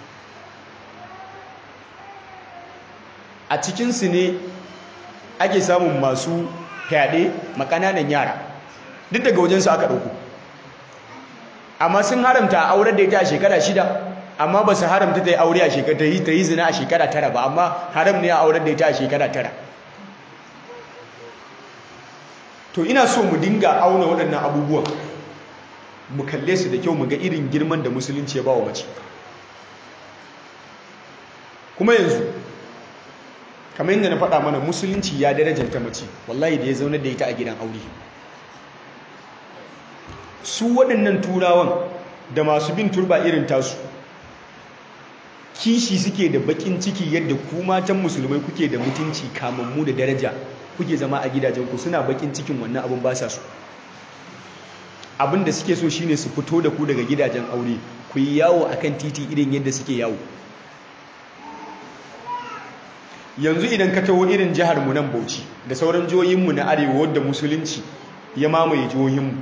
a cikinsu ne ake samun masu fyaɗe makananan yara duk daga wajensu aka ɗauku amma sun haramta a aurar da ita a shekara shida amma ba su haramta ta yi aure a shekara ta yi zina a shekara tara ba amma haram ne a aurar da ita a shekara tara to ina so mu dinga auna waɗannan abubuwan mu kalle su da kyau mu ga irin girman da musulunci ya ba wa mace kuma yanzu kamar yadda na faɗa mana musulunci ya darajanta mace wallahi da ya zaunar da ita a gidan aure su waɗannan turawan da masu bin turba irin tasu kishi suke da bakin ciki yadda ku matan musulmai kuke da mutunci kamammu da daraja kuke zama a gidajenku suna bakin cikin wannan abin ba sa su abin da suke so shine su fito da ku daga gidajen aure ku yi yawo akan titi irin yadda suke yawo yanzu idan ka taho irin jihar mu nan Bauchi da sauran jihohinmu na arewa wadda musulunci ya mamaye jihohinmu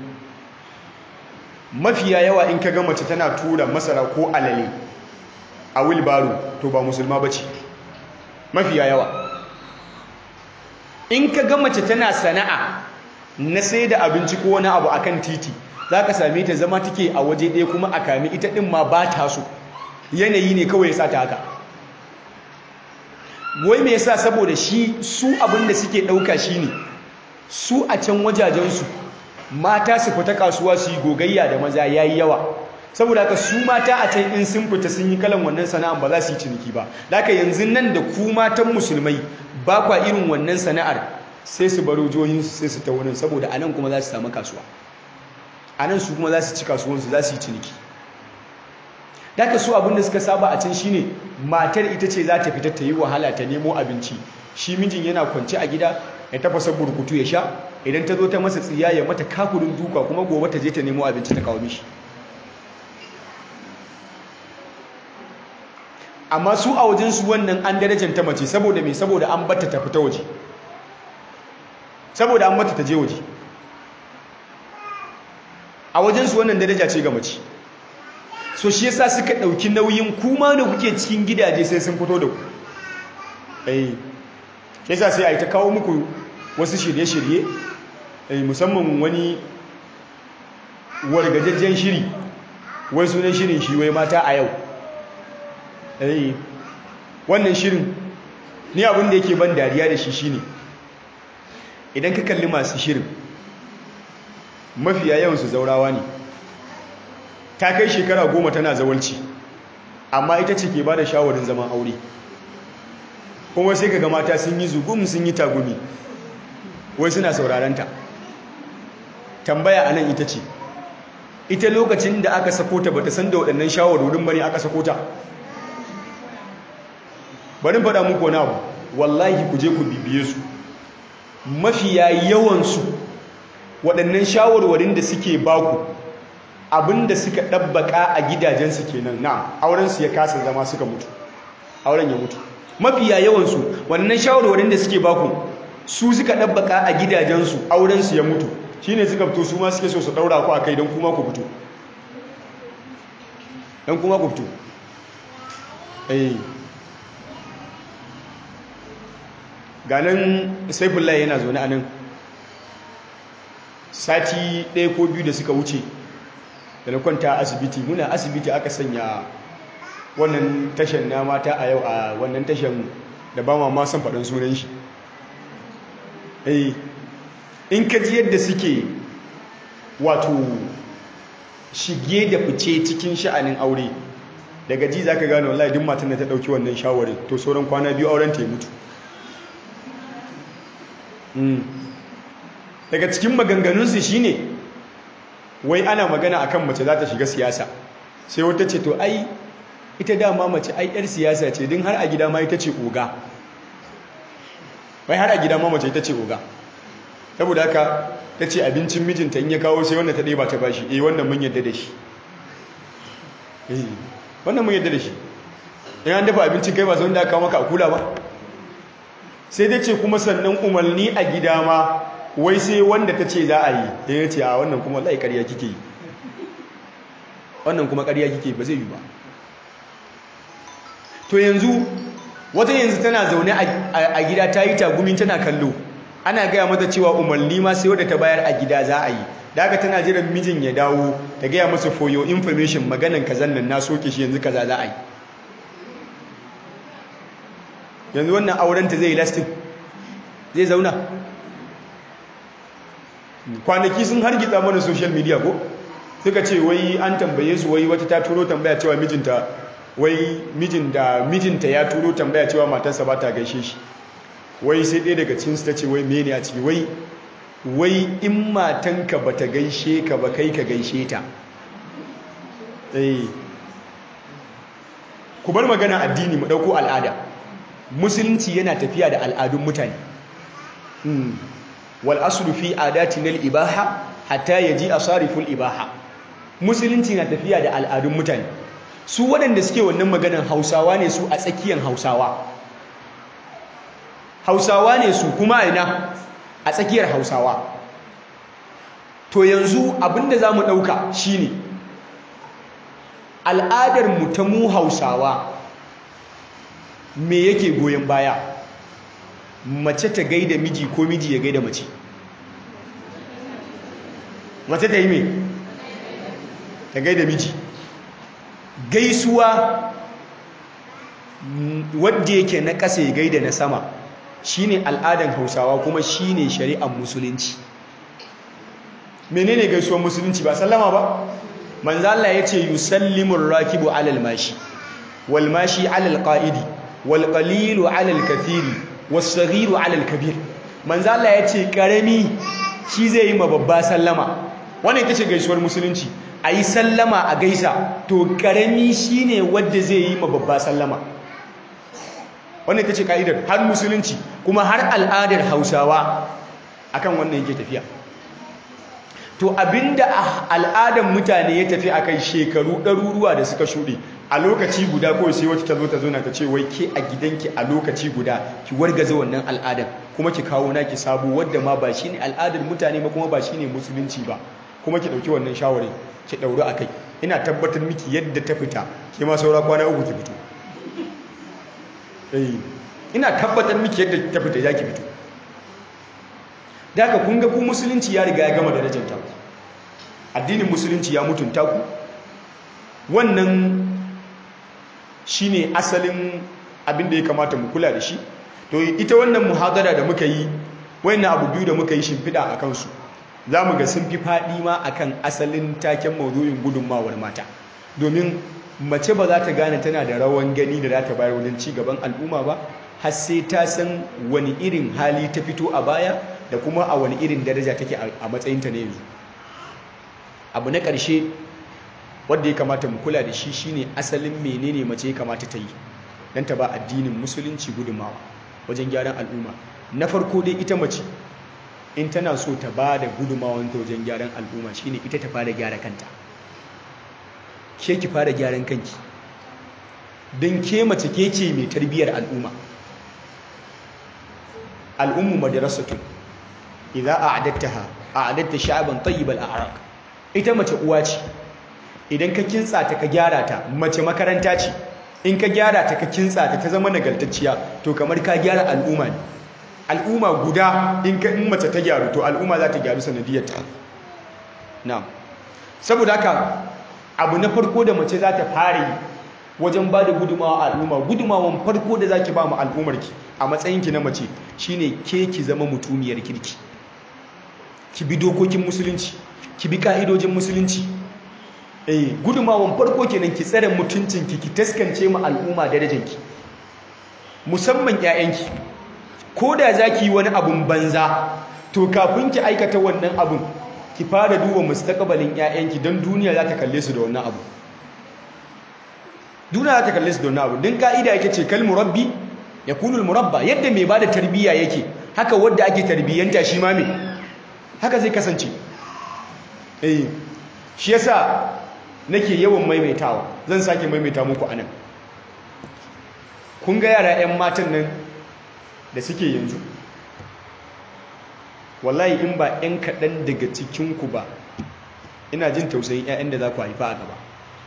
mafiya yawa in ka ga mace tana tura masara ko alale a wilbaro to ba musulma bace mafiya yawa in ka ga mace tana sana'a na sai da abinci ko wani abu akan titi za ka same ta zama take a waje ɗaya kuma a kami ita ɗin ma ba ta so yanayi ne kawai ya sa ta haka wai me yasa saboda shi su abin da suke ɗauka shi ne su a can wajajensu mata su fita kasuwa su yi gogayya da maza ya yi yawa saboda haka su mata a can in sun fita sun yi kalan wannan sana'ar ba za su yi ciniki ba da haka yanzu nan da ku matan musulmai ba kwa irin wannan sana'ar sai su baro jihohinsu sai su ta wurin saboda a nan kuma za su samu kasuwa a nan su kuma za su ci kasuwansu za su yi ciniki da haka su abin da suka saba a can shine matar ita ce za ta fita ta yi wahala ta nemo abinci shi mijin yana kwance a gida ya tafasa burkutu ya sha idan ta zo ta masa tsiya ya mata kakurin duka kuma gobe ta je ta nemo abinci ta kawo mishi amma su a wajensu wannan an darajanta mace saboda mai saboda an batta ta fita waje saboda an batta ta je waje a wajensu wannan daraja ce ga mace so shi yasa suka ɗauki nauyin kuma da kuke cikin gidaje sai sun fito da ku eh shi yasa sai a yi ta kawo muku wasu shirye-shirye musamman wani wargajajjen shiri wai sunan shirin shi wai mata a yau eh wannan shirin ni abin da yake ban dariya da shi shine idan ka kalli masu shirin mafiya yawan su zaurawa ne ta kai shekara goma tana zawalci amma ita ce ke ba da shawarin zaman aure kuma sai kaga mata sun yi zugum sun yi tagumi wai suna saurarenta tambaya anan ita ce ita lokacin da aka sako ta bata san da waɗannan shawarwarin bane aka sako ta bari faɗa muku wani abu wallahi ku je ku bibiye su mafiya yawansu waɗannan shawarwarin da suke baku abinda suka ɗabbaka a gidajensu kenan na aurensu ya kasa zama suka mutu auren ya mutu mafiya yawansu waɗannan shawarwarin da suke baku su suka ɗabbaka a gidajensu aurensu ya mutu shi ne suka fito su ma suke so su ɗaura ku a kai don kuma ku fito don kuma ku fito eh ganin saifullah yana zaune a nan sati ɗaya ko biyu da suka wuce da na kwanta asibiti muna asibiti aka sanya wannan tashan na mata a yau a wannan tashan da ba ma son faɗin sunan shi eh in ka ji yadda suke wato shige da fice cikin sha'anin aure daga ji za ka gano wallahi duk matan da ta ɗauki wannan shawarin to sauran kwana biyu auren ta mutu daga cikin maganganunsu shine wai ana magana akan mace za ta shiga siyasa sai wata ce to ai ita dama mace ai yar siyasa ce din har a gida ma ita ce oga wai har a gida ma mace ita ce oga saboda haka ta ce abincin mijinta in ya kawo sai wanda ta ɗaya ba ta bashi eh wannan mun yadda da shi eh wannan mun yadda da shi in an dafa abincin kai ba sai wanda aka kawo maka a kula ba sai dai ce kuma sannan umarni a gida ma wai sai wanda ta ce za a yi da ya ce a wannan kuma lai ƙarya kike yi wannan kuma ƙarya kike ba zai yi ba to yanzu wata yanzu tana zaune a gida ta yi tagumin tana kallo ana gaya mata cewa umarni ma sai wadda ta bayar a gida za a yi da haka tana jiran mijin ya dawo ta gaya masa for your information maganan kazan nan na soke shi yanzu kaza za a yi yanzu wannan aurenta zai yi lastin zai zauna kwanaki sun hargitsa mana social media ko suka ce wai an tambaye su wai wata ta turo tambaya cewa mijinta wai mijin da mijinta ya turo tambaya cewa matarsa ba ta gaishe shi wai sai ɗaya daga cikinsu ta ce wai mene a ciki wai wai in matanka ba ta gaishe ka ba kai ka gaishe ta ku bar magana addini mu ɗauko al'ada musulunci yana tafiya da al'adun mutane wal aslu fi adatina al ibaha hatta yaji asariful ibaha musulunci na tafiya da al'adun mutane su waɗanda suke wannan maganan hausawa ne su a tsakiyar hausawa hausawa ne su kuma ina a tsakiyar hausawa to yanzu abinda za mu ɗauka shine al'adar mu ta mu hausawa me yake goyon baya mace ta gaida miji ko miji ya gaida mace mace ta yi me ta gaida miji gaisuwa wadda yake na ƙasa ya gaida na sama shine al'adan hausawa kuma shine shari'ar musulunci menene gaisuwar musulunci ba sallama ba manzo Allah yace yusallimu ar-rakibu 'alal mashi wal mashi 'alal qa'idi wal qalilu 'alal kathiri was saghiru 'alal kabir manzo Allah yace karami shi zai yi ma babba sallama wannan ita ce gaisuwar musulunci ayi sallama a gaisa to karami shine wanda zai yi ma babba sallama wannan ita ce ka'idar har musulunci kuma har al'adar hausawa akan wannan yake tafiya to abinda al'adar mutane ya tafi akai shekaru ɗaruruwa da suka shuɗe a lokaci guda kawai sai wata ta zo ta zo na ta ce wai ke a gidanki a lokaci guda ki wargaza wannan al'adar kuma ki kawo naki sabo wadda ma ba shine al'adar mutane ba kuma ba shine musulunci ba kuma ki ɗauki wannan shawarin ki ɗauri a kai ina tabbatar miki yadda ta fita ke ma saura kwana uku ki fito ina tabbatar miki yadda ta fita ya ki fito da haka kun ga ku musulunci ya riga ya gama darajar ta addinin musulunci ya mutunta ku wannan shine asalin abin da ya kamata mu kula da shi to ita wannan muhadara da muka yi wannan abu biyu da muka yi shimfiɗa a kansu za mu ga sun fi faɗi ma akan asalin taken maudu'in gudunmawar mata domin mace ba za ta gane tana da rawan gani da za ta bayar wajen ci gaban al'umma ba har sai ta san wani irin hali ta fito a baya da kuma a wani irin daraja take a matsayinta na yanzu abu na ƙarshe wanda ya kamata mu kula da shi shine asalin menene mace ya kamata ta yi don ta ba addinin musulunci gudunmawa wajen gyaran al'umma na farko dai ita mace in tana so ta ba da gudunmawan ta wajen gyaran al'umma shine ita ta fara gyara kanta ke ki fara gyaran kanki don ke mace ke ce mai tarbiyyar al'umma al'ummu madrasatun idza a'adattaha a'adatta sha'ban tayyibal a'raq ita mace uwa ce idan ka kintsa ta ka gyara ta mace makaranta ce in ka gyara ta ka kintsa ta ta zama nagartacciya to kamar ka gyara al'umma ne al'umma guda in ka in mace ta gyaru to al'umma za ta gyaru sanadiyar ta na'am saboda haka abu na farko da mace za ta fara yi wajen ba da gudumawa a al'umma gudumawan farko da za ki ba mu al'ummarki a matsayinki na mace shine ke ki zama mutumiyar kirki ki bi dokokin musulunci ki bi ka'idojin musulunci eh gudumawan farko kenan ki tsare mutuncinki ki taskance mu al'umma darajanki musamman 'ya'yanki ko da za ki yi wani abun banza to kafin ki aikata wannan abun ki fara duba mustaqbalin 'ya'yanki don duniya za ta kalle su da wannan abu duniya za ta kalle su da wannan abu don ka'ida yake ce kal murabbi ya kunul murabba yadda mai bada tarbiyya yake haka wadda ake tarbiyyanta shi ma me haka zai kasance eh shi yasa nake yawan maimaitawa zan sake maimaita muku anan kun ga yara 'yan matan nan da suke yanzu wallahi in ba 'yan kaɗan daga cikinku ba ina jin tausayin 'ya'yan da za ku haifa a gaba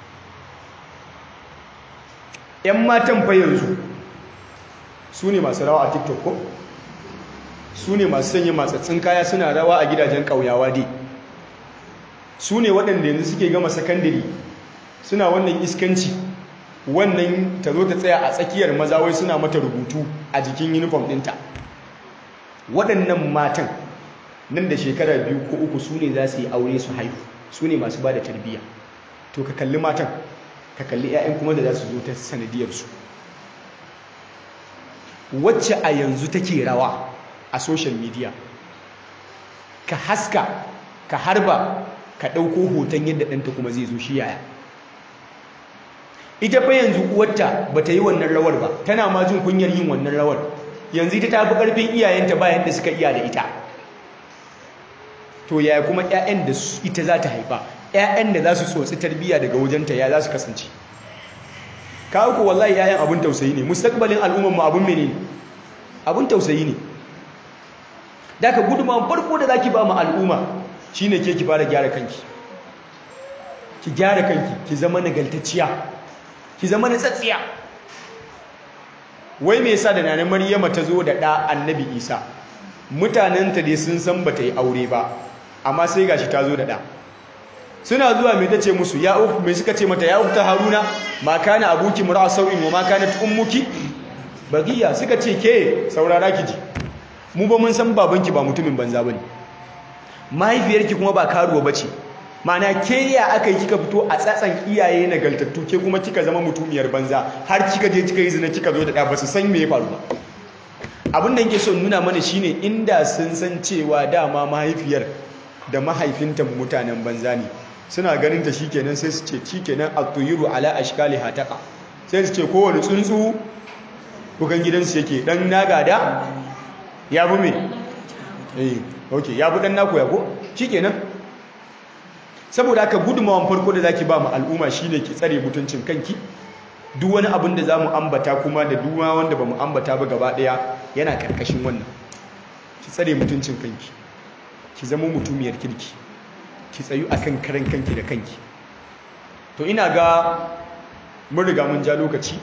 'yan matan fa yanzu su ne masu rawa a tiktok ko su ne masu sanya matsatsin kaya suna rawa a gidajen ƙauyawa dai su ne waɗanda yanzu suke gama sakandare suna wannan iskanci wannan ta zo ta tsaya a tsakiyar maza wai suna mata rubutu a jikin uniform ɗinta waɗannan matan nan da shekara biyu ko uku su ne za su yi aure su haihu su ne masu ba da tarbiyya to ka kalli matan ka kalli 'ya'yan kuma da za su zo ta sanadiyarsu wacce a yanzu take rawa a social media ka haska ka harba ka ɗauko hoton yadda ɗanta kuma zai zo shi yaya ita fa yanzu uwarta ba ta yi wannan rawar ba tana ma jin kunyar yin wannan rawar yanzu ita ta fi ƙarfin iyayenta bayan da suka iya da ita to yaya kuma 'ya'yan da ita za ta haifa 'ya'yan da za su tsotsi tarbiyya daga wajenta ya za su kasance kawo ku wallahi 'ya'yan abin tausayi ne mustaqbalin al'ummarmu abin mene ne abin tausayi ne da ka gudunmawan farko da za ki ba mu al'umma shi ne ke ki fara gyara kanki ki gyara kanki ki zama nagaltacciya ki zama na tsatsiya wai me yasa da nanar maryama ta zo da ɗa annabi isa mutanenta dai sun san ba ta yi aure ba amma sai gashi ta zo da ɗa suna zuwa mai ta ce musu ya uku mai suka ce mata ya uku ta haruna ma kana abuki mura sau'in wa ma kana ummuki bagiya suka ce ke saurara ki ji mu ba mun san babanki ba mutumin banza bane mahaifiyarki kuma ba karuwa bace mana ke ya aka yi kika fito a tsatsan iyaye nagaltattu ke kuma kika zama mutumiyar banza har kika je kika yi zina kika zo da ɗaya ba su san me ya faru ba abin da yake son nuna mana shine inda sun san cewa dama mahaifiyar da mahaifinta mutanen banza ne suna ganin ta shikenan sai su ce shikenan at-tuyuru ala ashkali hataka sai su ce kowane tsuntsu kukan gidansu yake dan nagada ya bi me eh okay ya bi dan naku ya ko shikenan saboda haka gudunmawan farko da zaki ba mu al'umma shine ki tsare mutuncin kanki duk wani abin da zamu ambata kuma da duk wanda bamu ambata ba gaba daya yana karkashin wannan ki tsare mutuncin kanki ki zama mutumiyar kirki ki tsayu akan karan kanki da kanki to ina ga mun riga mun ja lokaci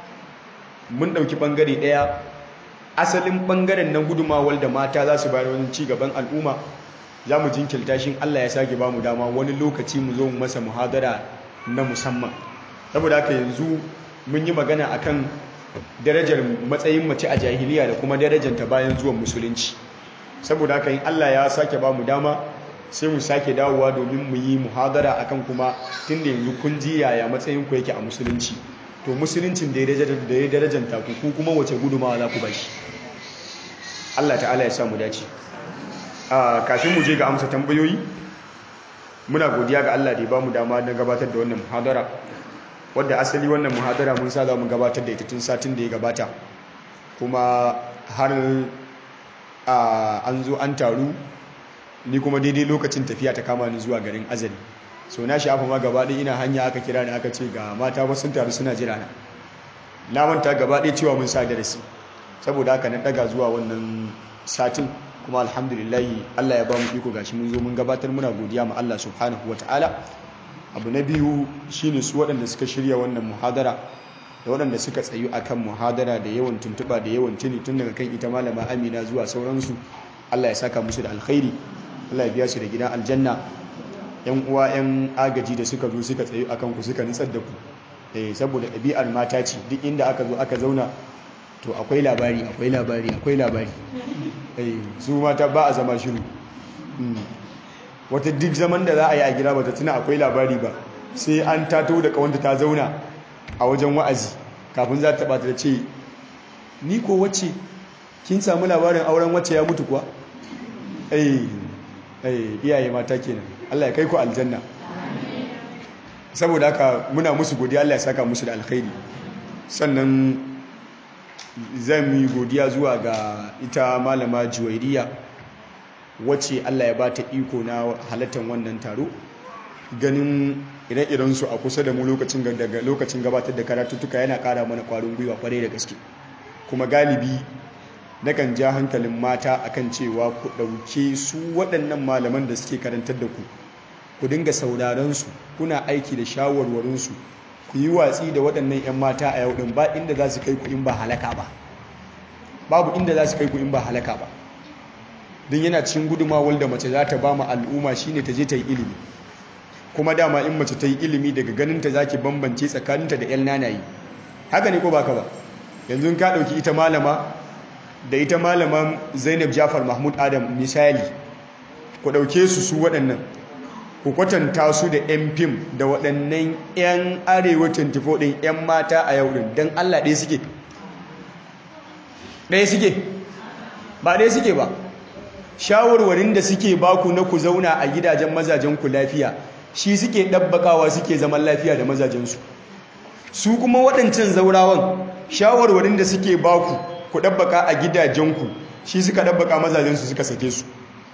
mun dauki bangare daya asalin bangaren nan gudumawar da mata za su bayar wani ci gaban al'umma za mu jinkirta shi Allah ya sake ba mu dama wani lokaci mu zo mu masa muhadara na musamman saboda haka yanzu mun yi magana akan darajar matsayin mace a jahiliya da kuma darajarta bayan zuwan musulunci saboda haka in Allah ya sake ba mu dama sai mu sake dawowa domin mu yi muhadara akan kuma tunda yanzu kun ji yaya matsayin ku yake a musulunci to musuluncin da ya darajanta ku ku kuma wace gudumawa za ku ba shi Allah ta'ala ya sa mu dace kafin mu je ga amsa tambayoyi muna godiya ga Allah da ya bamu dama na gabatar da wannan muhadara wadda asali wannan muhadara mun sa za mu gabatar da ita tun satin da ya gabata kuma har an zo an taru ni kuma daidai lokacin tafiya ta kama ni zuwa garin azali so na shafa ma gaba ɗaya ina hanya aka kira ni aka ce ga mata wasu sun taru suna jira na na manta gaba ɗaya cewa mun sa darasi saboda haka na ɗaga zuwa wannan satin kuma alhamdulillahi Allah ya ba mu iko gashi mun zo mun gabatar muna godiya ma Allah subhanahu ta'ala. abu na biyu shine su waɗanda suka shirya wannan muhadara da waɗanda suka tsayu akan muhadara da yawan tuntuɓa da yawan tuni tun daga kan ita malama amina zuwa sauransu allah ya saka musu da alkhairi allah ya biya su da gidan aljanna yan uwa yan agaji da suka zo suka tsayu akan ku suka nutsar da ku eh saboda ɗabi'ar mata ce duk inda aka zo aka zauna to akwai labari akwai labari akwai labari eh su mata ba a zama shiru wata duk zaman da za a yi a gida bata tuna akwai labari ba sai an tato da kawanta ta zauna a wajen wa'azi kafin za ta bata da ce ni ko wacce kin samu labarin auren wacce ya mutu kuwa eh eh iyaye mata kenan Allah ya kai ku aljanna saboda haka muna musu godiya Allah ya saka musu da alkhairi sannan zan yi godiya zuwa ga ita malama juwairiya wacce Allah ya bata iko na halattar wannan taro ganin ire-iren su a kusa da mu lokacin daga lokacin gabatar da karatuttuka yana kara mana kwarin gwiwa kwarai da gaske kuma galibi nakan ja hankalin mata akan cewa ku ɗauke su waɗannan malaman da suke karantar da ku ku dinga sauraron su kuna aiki da shawarwarin su ku yi watsi da waɗannan 'yan mata a yau ɗin ba inda za su kai ku in ba halaka ba babu inda za su kai ku in ba halaka ba don yana cikin gudumawar da mace za ta ba mu al'umma shine ta je ta yi ilimi kuma dama in mace ta yi ilimi daga ganinta za ki bambance tsakaninta da 'yan nanayi haka ne ko baka ba yanzu ka ɗauki ita malama da ita malama zainab jafar mahmud adam misali ku ɗauke su su waɗannan ku kwatanta su da 'yan fim da waɗannan 'yan arewa 24 ɗin 'yan mata a yau ɗin don allah ɗaya suke ɗaya suke ba ɗaya suke ba shawarwarin da suke baku na ku zauna a gidajen mazajenku lafiya shi suke ɗabbakawa suke zaman lafiya da mazajensu su kuma waɗancan zaurawan shawarwarin da suke baku ku ɗabbaka a gidajenku shi suka ɗabbaka mazajensu suka sake su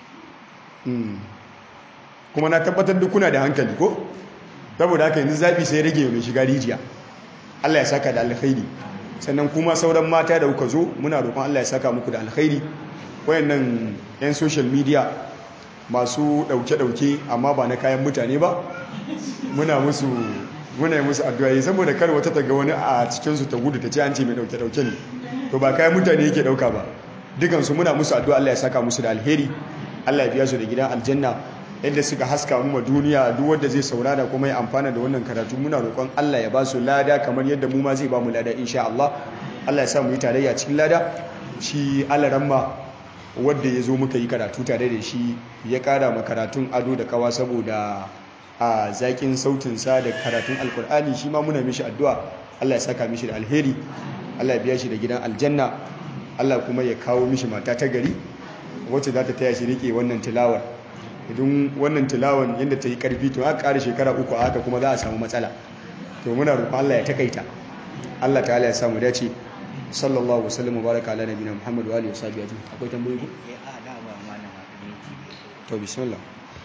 kuma na tabbatar da kuna da hankali ko saboda haka yanzu zaɓi sai rage mai shiga rijiya Allah ya saka da alkhairi sannan kuma sauran mata da kuka zo muna roƙon Allah ya saka muku da alkhairi wayannan 'yan social media masu ɗauke-ɗauke amma ba na kayan mutane ba muna musu muna musu addu'a saboda kar wata ta ga wani a cikinsu ta gudu ta ce an ce mai ɗauke-ɗauke ne to ba kayan mutane yake ɗauka ba dukansu muna musu addu'a Allah ya saka musu da alheri Allah ya biya su da gidan aljanna yadda suka haska mu ma duniya duk wanda zai saurara kuma ya amfana da wannan karatu muna roƙon Allah ya ba su lada kamar yadda mu ma zai ba mu lada insha Allah Allah ya sa mu yi tarayya cikin lada shi alaramma wadda ya zo muka yi karatu tare da shi ya kara ma karatun ado da kawa saboda a zaƙin sautinsa da karatun alkur'ani shi ma muna mishi addu'a Allah ya saka mishi da alheri Allah ya biya shi da gidan aljanna Allah kuma ya kawo mishi mata ta gari wacce za ta taya shi rike wannan tilawar idan wannan tilawar yadda ta yi karfi to aka ƙara shekara uku a haka kuma za a samu matsala to muna roƙon Allah ya takaita Allah ta'ala ya samu dace sallallahu wasallam wa baraka ala nabiyina muhammad wa alihi wasahbihi ajma'in akwai tambayoyi ko to bismillah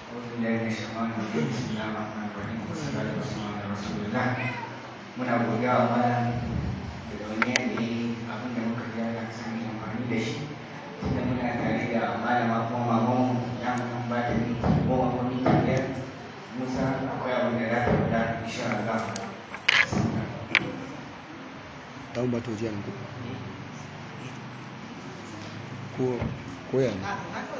muna godiya wa malam da wani yanayi abin da muka ji ana sani amfani da shi tunda muna tare da malama kuma maman ya mun ba ta minti goma ko minti biyar musa akwai abin da za ta faɗa insha Allah dan ba to jiya nan ko ko ya ne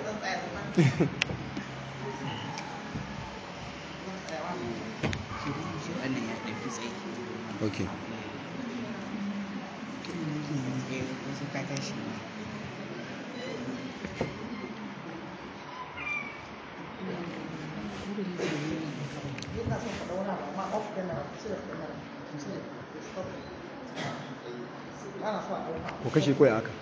wannan ya ɗauki tsaye ok eh wasu ka tashi ko kashe koya haka